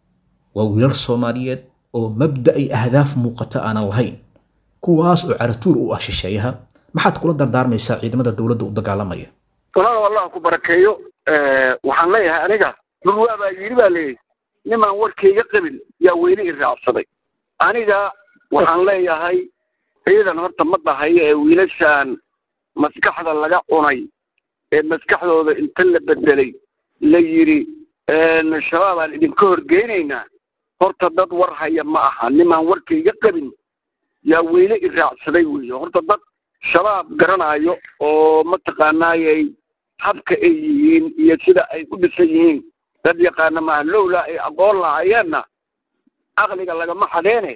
waa wiilal soomaaliyeed oo mabda ay ahdaaf muuqata aanan lahayn kuwaas oo caratuur u ah shisheeyaha maxaad kula dardaarmaysaa ciidamada dowladda u dagaalamaya walaalow allah ku barakeeyo waxaan leeyahay aniga dhulwaa baa yidhi baa leeyahy nimaan warkayga qabin yaa weyne i raacsaday aniga waxaan leeyahay ciidan horta ma dhahayo ee wiilashaan maskaxda laga cunay ee maskaxdooda inta la bedelay la yidhi shabaabaan idinka horgeynaynaa horta dad war haya ma aha nimaan warkayga qabin yaa weyne i raacsaday weeye horta dad shabaab garanayo oo mataqaanaayay habka ay yihiin iyo sida ay u dhisan yihiin dad yaqaana maaha lowla ay aqoon lahaayeenna aqliga lagama xadeene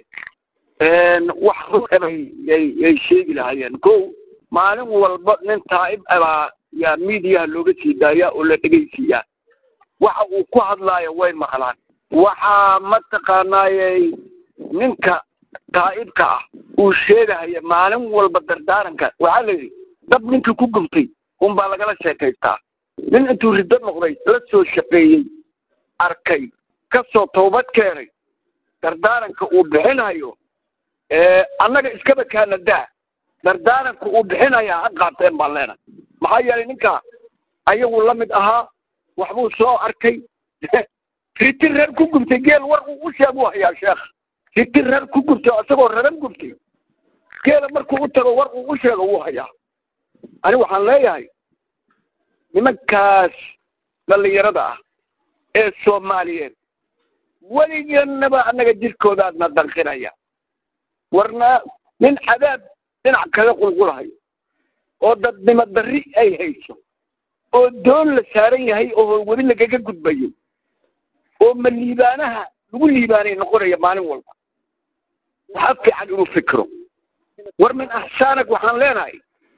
wax ruebay ay sheegi lahaayeen ko maalin walba nin taa'ib abaa yaa miidiyaha looga sii daayaa oo la dhegaysiiyaa waxa uu ku hadlaayo way maqlaan waxaa mataqaanaayey ninka taa'ibka ah uu sheegahaya maalin walba dardaaranka waxaa la yidhi dab ninkii ku gubtay unbaa lagala sheekaystaa nin intuu riddo noqday la soo shaqeeyey arkay ka soo toobad keenay dardaaranka uu bixinayo annaga iskaba kaana daa dardaaranka uu bixinayaa ha qaateen baan leenahay maxaa yeelay ninka ayagu la mid ahaa waxbuu soo arkay riti reer ku gubtay geel war uu u sheeg u hayaa sheekh riti reer ku gubtay isagoo raran gubtay geela markuu u tago war uu u sheego wuu hayaa ani waxaan leeyahay nimankaas dhallinyarada ah ee soomaaliyeed weligeennaba annaga jirkoodaadna danqinaya warna nin cadaab dhinac kaga qulqulahayo oo dadnimo darri ay hayso oo doon la saaran yahay oo weli lagaga gudbayo oo ma liibaanaha lagu liibaanay noqonaya maalin walba waxaa fiican inuu fikiro war min axsaanak waxaan leenahay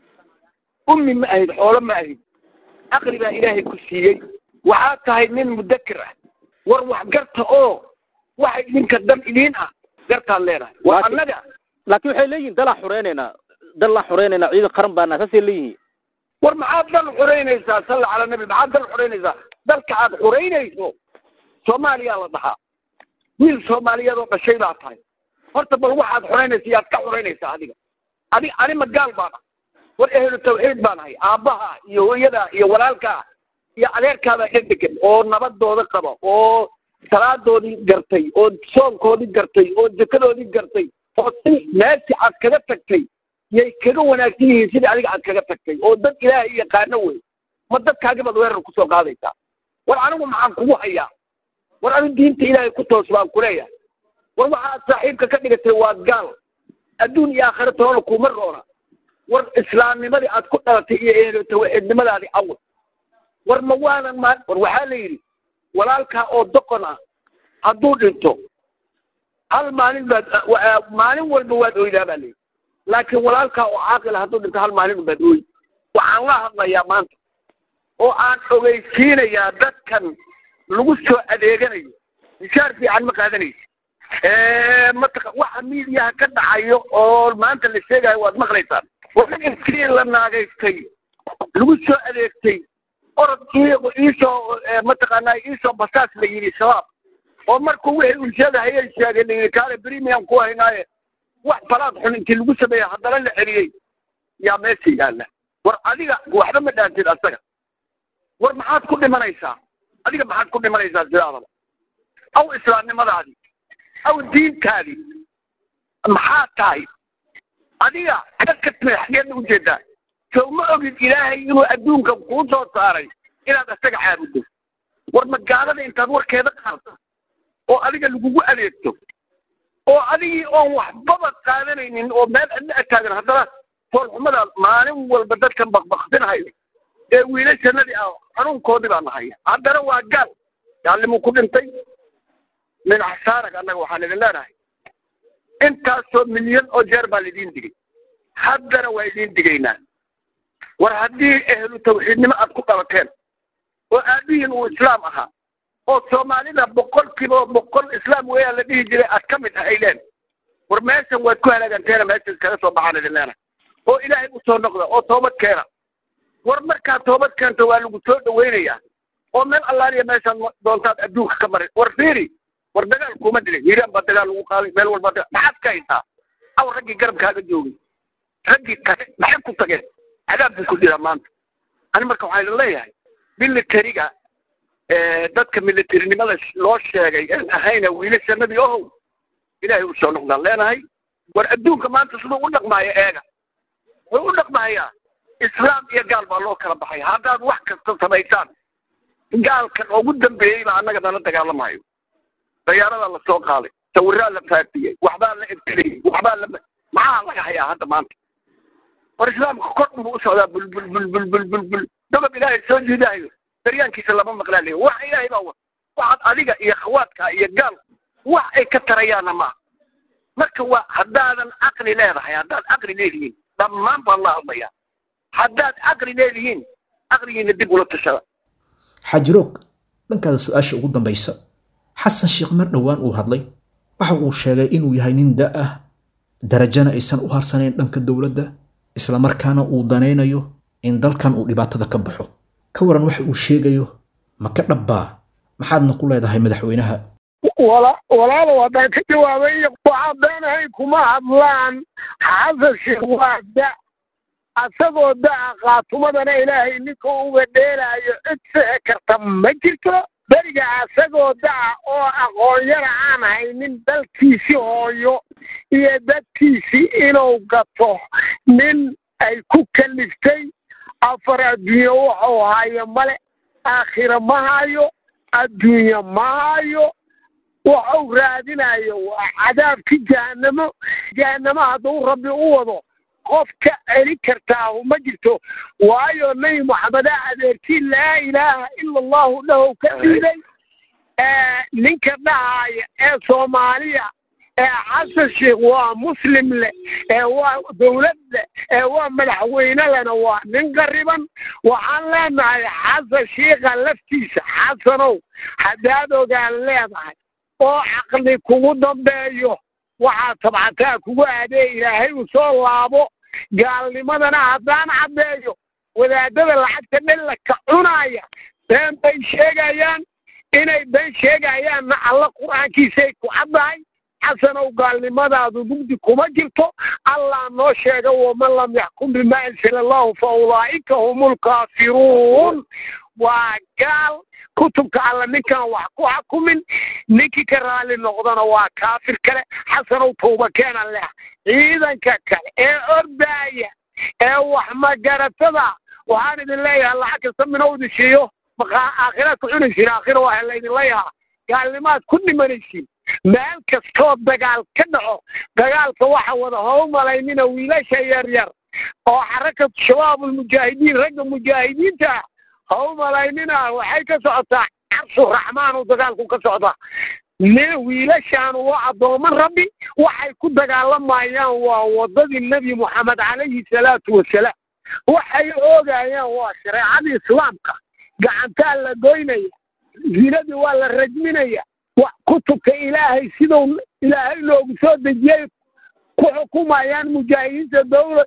ummi ma ahid xoolo ma ahid aqli baa ilaahay ku siiyey waxaa tahay nin mudakir ah war wax garta oo waxa idinka dan idiin ah gartaan leenahay war annaga laakiin waxay leeyihin dalaa xureynaynaa dalaa xureynaynaa ciidan qaran baana saasay leeyihiin war maxaad dal xureynaysaa salla cala nabi maxaad dal xureynaysaa dalka aad xureynayso soomaaliyaa la dhahaa wiil soomaaliyeed oo dhashay baa tahay horta bal waxaad xureynaysa yaad ka xureynaysaa adiga adi ani ma gaal baan ah war ehlu tawxiid baan ahay aabbaha iyo hooyadaa iyo walaalkaa iyo adeerkaabaa ka degan oo nabadooda qaba oo salaadoodii gartay oo soonkoodii gartay oo jekadoodii gartay oo si meeshii aad kaga tagtay yay kaga wanaagsan yihiin sidii adiga aad kaga tagtay oo dad ilaahay yaqaano wey ma dadkaagi baad weerar kusoo qaadaysaa war anigu maxaan kugu hayaa war anigu diinta ilaahay ku toos baan kuleeyahay war waxaad saaxiibka ka dhigatay waa gaal adduun iyo aakhira toona kuma roona war islaamnimadii aad ku dhalatay iyo ehlu tawxiidnimadaadii awal war ma waanan ma war waxaa la yidhi walaalkaa oo doqon ah hadduu dhinto hal maalin baad maalin walba waad oydaa baa layidhi laakiin walaalkaa oo caaqila hadduu dhinto hal maalin baad ooy waxaan la hadlayaa maanta oo aan ogeysiinayaa dadkan lagu soo adeeganayo mishaar fiican ma qaadanaysa mataqa waxa miidiyaha ka dhacayo oo maanta la sheegayo waad maqlaysaan war intii la naagaystay lagu soo adeegtay orod iisoo mataqaanaa iisoo basaas la yidhi shabaab oo markuu wixii uu sheegahayay sheegay la yidhi kaale premium ku haynaaye wax balaad xun intii lagu sameeyey haddana la celiyey yaa meesha yaalla war adiga waxba ma dhaantid asaga war maxaad ku dhimanaysaa adiga maxaad ku dhimanaysaa sidaadaba aw islaamnimadaadii aw diintaadii maxaa tahay adiga kakatmay xageedna ujeedaa sow ma ogid ilaahay inuu adduunka kuu soo saaray inaad asaga caabuddo war magaalada intaad warkeeda qaarto oo adiga lagugu adeegto oo adigii oon waxbaba qaadanaynin oo meel adla ataagan haddana foolxumada maalin walba dadkan bakbakdinahayo ee wiilashanadii ah xanuunkoodii baa nahaya haddana waa gaal gaallimuu ku dhintay min axsaarag annaga waxaan idin leenahay intaasoo milyan oo jeer baa laidiin digay haddana waa idiin digaynaa war haddii ehlu tawxiidnimo aad ku dhalateen oo aabihiin uu islaam ahaa oo soomaalida boqolkiiba boqol islaam weeyaa la dhihi jiray aad ka mid ahayleen war meeshan waad ku halaaganteena meesha iskaga soo baxaan idin leenahay oo ilaahay u soo noqda oo toobad keena war markaad toobad keento waa lagu soo dhawaynayaa oo meel allaaliya meeshaad doontaad adduunka ka marin war fiiri war dagaal kuma dilin hiiraan baa dagaal lagu qaaday meel walba maxaad ka haysaa aw raggii garabkaaga joogay raggii tage maxay ku tageen cadaab buu ku jiraa maanta ani marka waxaa idin leeyahay militariga dadka militarinimada loo sheegay aan ahayna wiilashanadii ohow ilaahay u soo noqdaan leenahay war adduunka maanta siduu u dhaqmaayo eega wuxuu u dhaqmayaa islaam iyo gaal baa loo kala baxay haddaad wax kasta samaysaan gaalkan ugu dambeeyey baa annaga nala dagaalamayo dayaaradaa la soo qaaday sawiraa la faafiyey waxbaa la ibtiliyey waxbaa la maxaa laga hayaa hadda maanta war islaamka kor buu u socdaa bul bul bul bul bul bul bul dabab ilaahay soo jiidaayo daryaankiisa lama maqlaa leeya wax ilaahay baa wa waxaad adiga iyo khawaadka iyo gaal wax ay ka tarayaana maaha marka waa haddaadan caqli leedahay haddaad caqli leedihiin dhammaan baan la hadlayaa haddaad caqli leedihiin caqligiina dib ula tashada xaajiroog dhankaada su-aasha ugu dambaysa xasan sheekh mar dhowaan uu hadlay waxa uu sheegay inuu yahay nin da ah darajana aysan u harsanayn dhanka dowladda islamarkaana uu danaynayo in dalkan uu dhibaatada ka baxo ka waran waxa uu sheegayo ma ka dhabbaa maxaadna ku leedahay madaxweynaha wala walaalow haddaan ka jawaabay waxaa beenahay kuma hadlaan xasan sheekh waa da asagoo da-a qaatumadana ilaahay ninka uga dheelaayo cid sixi karta ma jirto beriga asagoo da-a oo aqoonyana aan haynin dalkiisii hooyo iyo dadkiisii inuu gato nin ay ku kaliftay afar adduunye wuxuu hayo male aakhira ma hayo adduunye ma hayo wuxuu raadinayo waa cadaabkii jahanamo jahanamo hadduu rabbi u wado qof ka celi kartaahu ma jirto waayo nebi moxameda adeerkii laa ilaaha ila allahu dhahow ka dhiiday ninka dhahaya ee soomaaliya ee xasan sheekh waa muslim leh ee waa dowlad leh ee waa madaxweyne lehna waa nin qariban waxaan leenahay xasan sheikha laftiisa xasanow haddaad ogaan leedahay oo caqli kugu dambeeyo waxaa tabcataa kugu aadee ilaahay uu soo laabo gaalnimadana haddaan caddeeyo wadaadada lacagta dhellaka cunaaya been bay sheegayaan inay been sheegayaanna alla qur-aankiisay ku caddahay xasanow gaalnimadaadu mugdi kuma jirto allah noo sheega waman lam yaxkum bima ansala allahu fa ulaa'ika hum lkaafiruun waa gaal kutubka alla ninkaan wax ku xukumin ninkii ka raalli noqdana waa kaafir kale xasanow tawba keena leh ciidanka kale ee ordaaya ee wax magaratada waxaan idin leeyahay lacag kasta minuu idin siiyo aakhiraad ku cunaysiin aakhira waa laydin leeyahaa gaalnimaad ku dhimanaysiin meel kastoo dagaal ka dhaco dagaalka waxa wada how malaynina wiilasha yaryar oo xarakatu shabaabulmujaahidiin ragga mujaahidiinta ah how malaynina waxay ka socotaa carshu raxmaanu dagaalku ka socdaa nin wiilashaanu waa addooman rabbi waxay ku dagaalamayaan waa waddadii nebi moxamed calayhi salaatu wasalaam waxay oogayaan waa shareecadii islaamka gacantaa la goynaya zinadii waa la rajminaya kutubka ilaahay siduu ilaahay loogu soo dejiyey ku xukumayaan mujaahidiinta dowla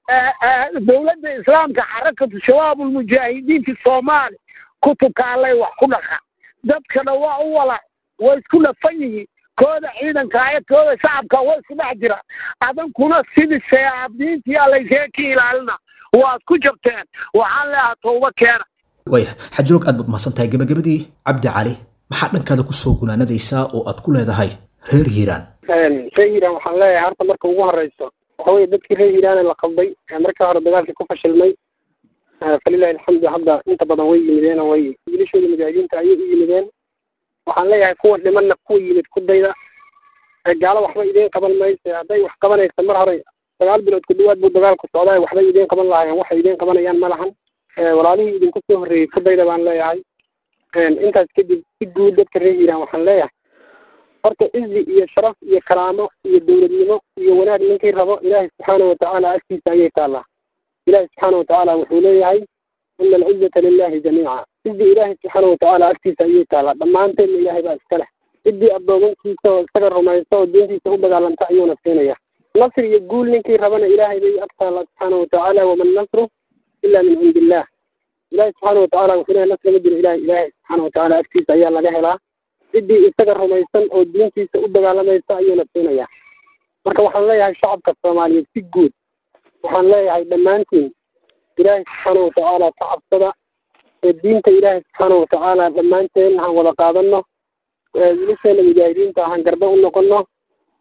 dowladda islaamka xarakatu shabaabulmujaahidiinka soomaali kutubka allay wax ku dhaqa dadkana waa u wala way isku dhafan yihiin kooda ciidanka aya kooda shacabka way isku dhex jiraan adankuna sidii shayaadiintii allaysaga ka ilaalina waad ku jabteen waxaan leeyahaa tawba keena waaya xajiroog aad baad mahadsan tahay gabagabadii cabdi cali maxaa dhankaada kusoo gunaanadaysaa oo aad ku leedahay reer hiiraan reer hiiraan waxaan leeyahay horta marka ugu horeyso waxa weye dadkii reer hiiraane la qalday ee markii hore dagaalkii ku fashilmay falilahi alxamdu hadda inta badan way yimideen oo way wiilashooda mujaahidiinta ayay u yimideen waxaan leeyahay kuwa dhimanna kuwa yimid ku dayda gaalo waxba idiin qaban mayse hadday wax qabanaysa mar hore sagaal bilood ku dhawaad buu dagaalku socdaa waxbay idiin qaban lahaayeen waxay idiin qabanayaan ma lahan walaalihii idinku soo horreeyey ku dayda baan leeyahay intaas kadib si guud dadka reer hiiraan waxaan leeyahay horta izi iyo sharaf iyo karaamo iyo dowladnimo iyo wanaag ninkii rabo ilaahay subxaana watacaala agtiisa ayay taallaa ilaahay subxaana watacaala wuxuu leeyahay ina alcizata lilahi jamiica izi ilaahay subxaana watacaala agtiisa ayay taallaa dhammaanteedna ilaahay baa iska leh ciddii addoomankiisa oo isaga rumaysta oo diintiisa u dagaalanta ayuuna siinaya nasr iyo guul ninkii rabana ilaahay bay ag taallaa subxaana watacaala waman nasru ila min cindi illah ilahi subxaana watacaala wuxuu leeyahay nasr ma jiro ilahi ilaahay subxaana watacaala agtiisa ayaa laga helaa ciddii isaga rumaysan oo diintiisa u dagaalamaysa ayuuna siinayaa marka waxaan leeyahay shacabka soomaaliyeed si guud waxaan leeyahay dhammaantiin ilaahay subxaana watacaala ka cabsada ee diinta ilaahay subxaana watacaala dhammaanteen han wada qaadano wiilasheena mujaahidiinta han garbe u noqono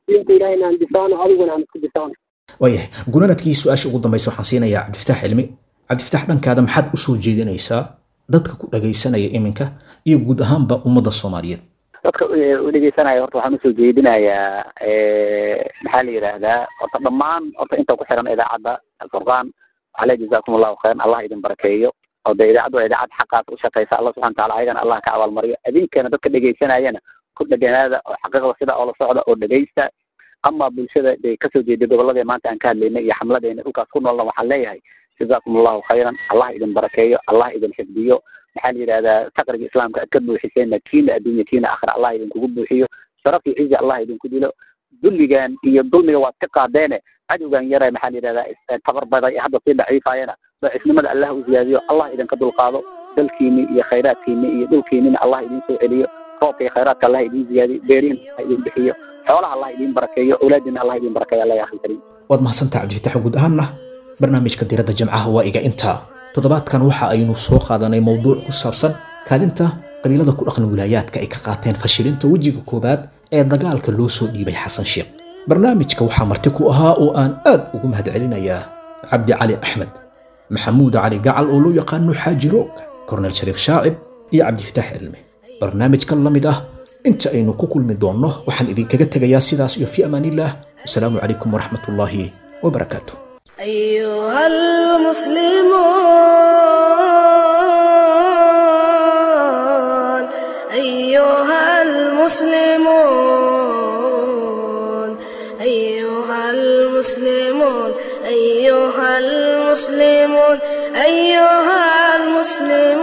diinta ilahayna aan difaacno adiguna aan isku difaacno waayahay gunaanadkii su-aasha ugu dambaysa waxaan siinayaa cabdifataax cilmi cabdifataax dhankaada maxaad u soo jeedinaysaa dadka ku dhagaysanaya iminka iyo guud ahaanba ummadda soomaaliyeed dadka u dhegeysanaya horta waxaan usoo jeedinayaa maxaa la yidhaahdaa horta dhammaan horta inta ku xiran idaacadda alfurqaan ale jazakum allahu khayran allah idin barakeeyo oo dee idaacaddu waa idaacad xaqaas u shaqeysa allah subxana wataala ayagana allah ka abaalmariyo idinkana dadka dhegeysanayana ku dheganaada oo xaqiiqda sida oo la socda oo dhegeysta ama bulshada bay kasoo jeeday gobolladii maanta aan ka hadlaynay iyo xamladeena dhulkaas ku noolna waxaan leeyahay jazakum allahu khayran allah idin barakeeyo allah idin xifdiyo maxaa la yidhahdaa faqriga islaamka aad ka buuxiseenna kiina adduunya kiina aakhira allah idinkugu buuxiyo sharaf iyo cizi allah idinku dilo dulligan iyo dulmiga waad ka qaadeene cadowgan yara maxaa la yidhahdaa tabar baday hadda sii daciifayana daciifnimada allah u ziyaadiyo allah idinka dulqaado dalkiini iyo khayraadkiini iyo dhulkiinina allah idin soo celiyo roobka iyo khayraadka allah idin ziyaadiyo beerihin allah idin bixiyo xoolaha allah idin barakeeyo awlaadina allah idin barakeeyo allah ya akhi karim waad mahadsantaha cabdifatax guud ahaanna barnaamijka diradda jamcaha waa iga intaa toddobaadkan waxa aynu soo qaadanay mowduuc ku saabsan kaalinta qabiilada ku dhaqan wilaayaadka ay ka qaateen fashilinta wejiga koowaad ee dagaalka loo soo dhiibay xasan sheekh barnaamijka waxaa marti ku ahaa oo aan aad ugu mahadcelinayaa cabdi cali axmed maxamuud cali gacal oo loo yaqaano xaaji roog kornel shariif shaacib iyo cabdifitaax cilmi barnaamijkan la mid ah inta aynu ku kulmi doonno waxaan idinkaga tegayaa sidaas iyo fi amaanillaah wasalaamu calaykum waraxmatullaahi wabarakaatu أيها المسلمون أيها المسلمون أيها المسلمون أيها المسلمون أيها المسلمون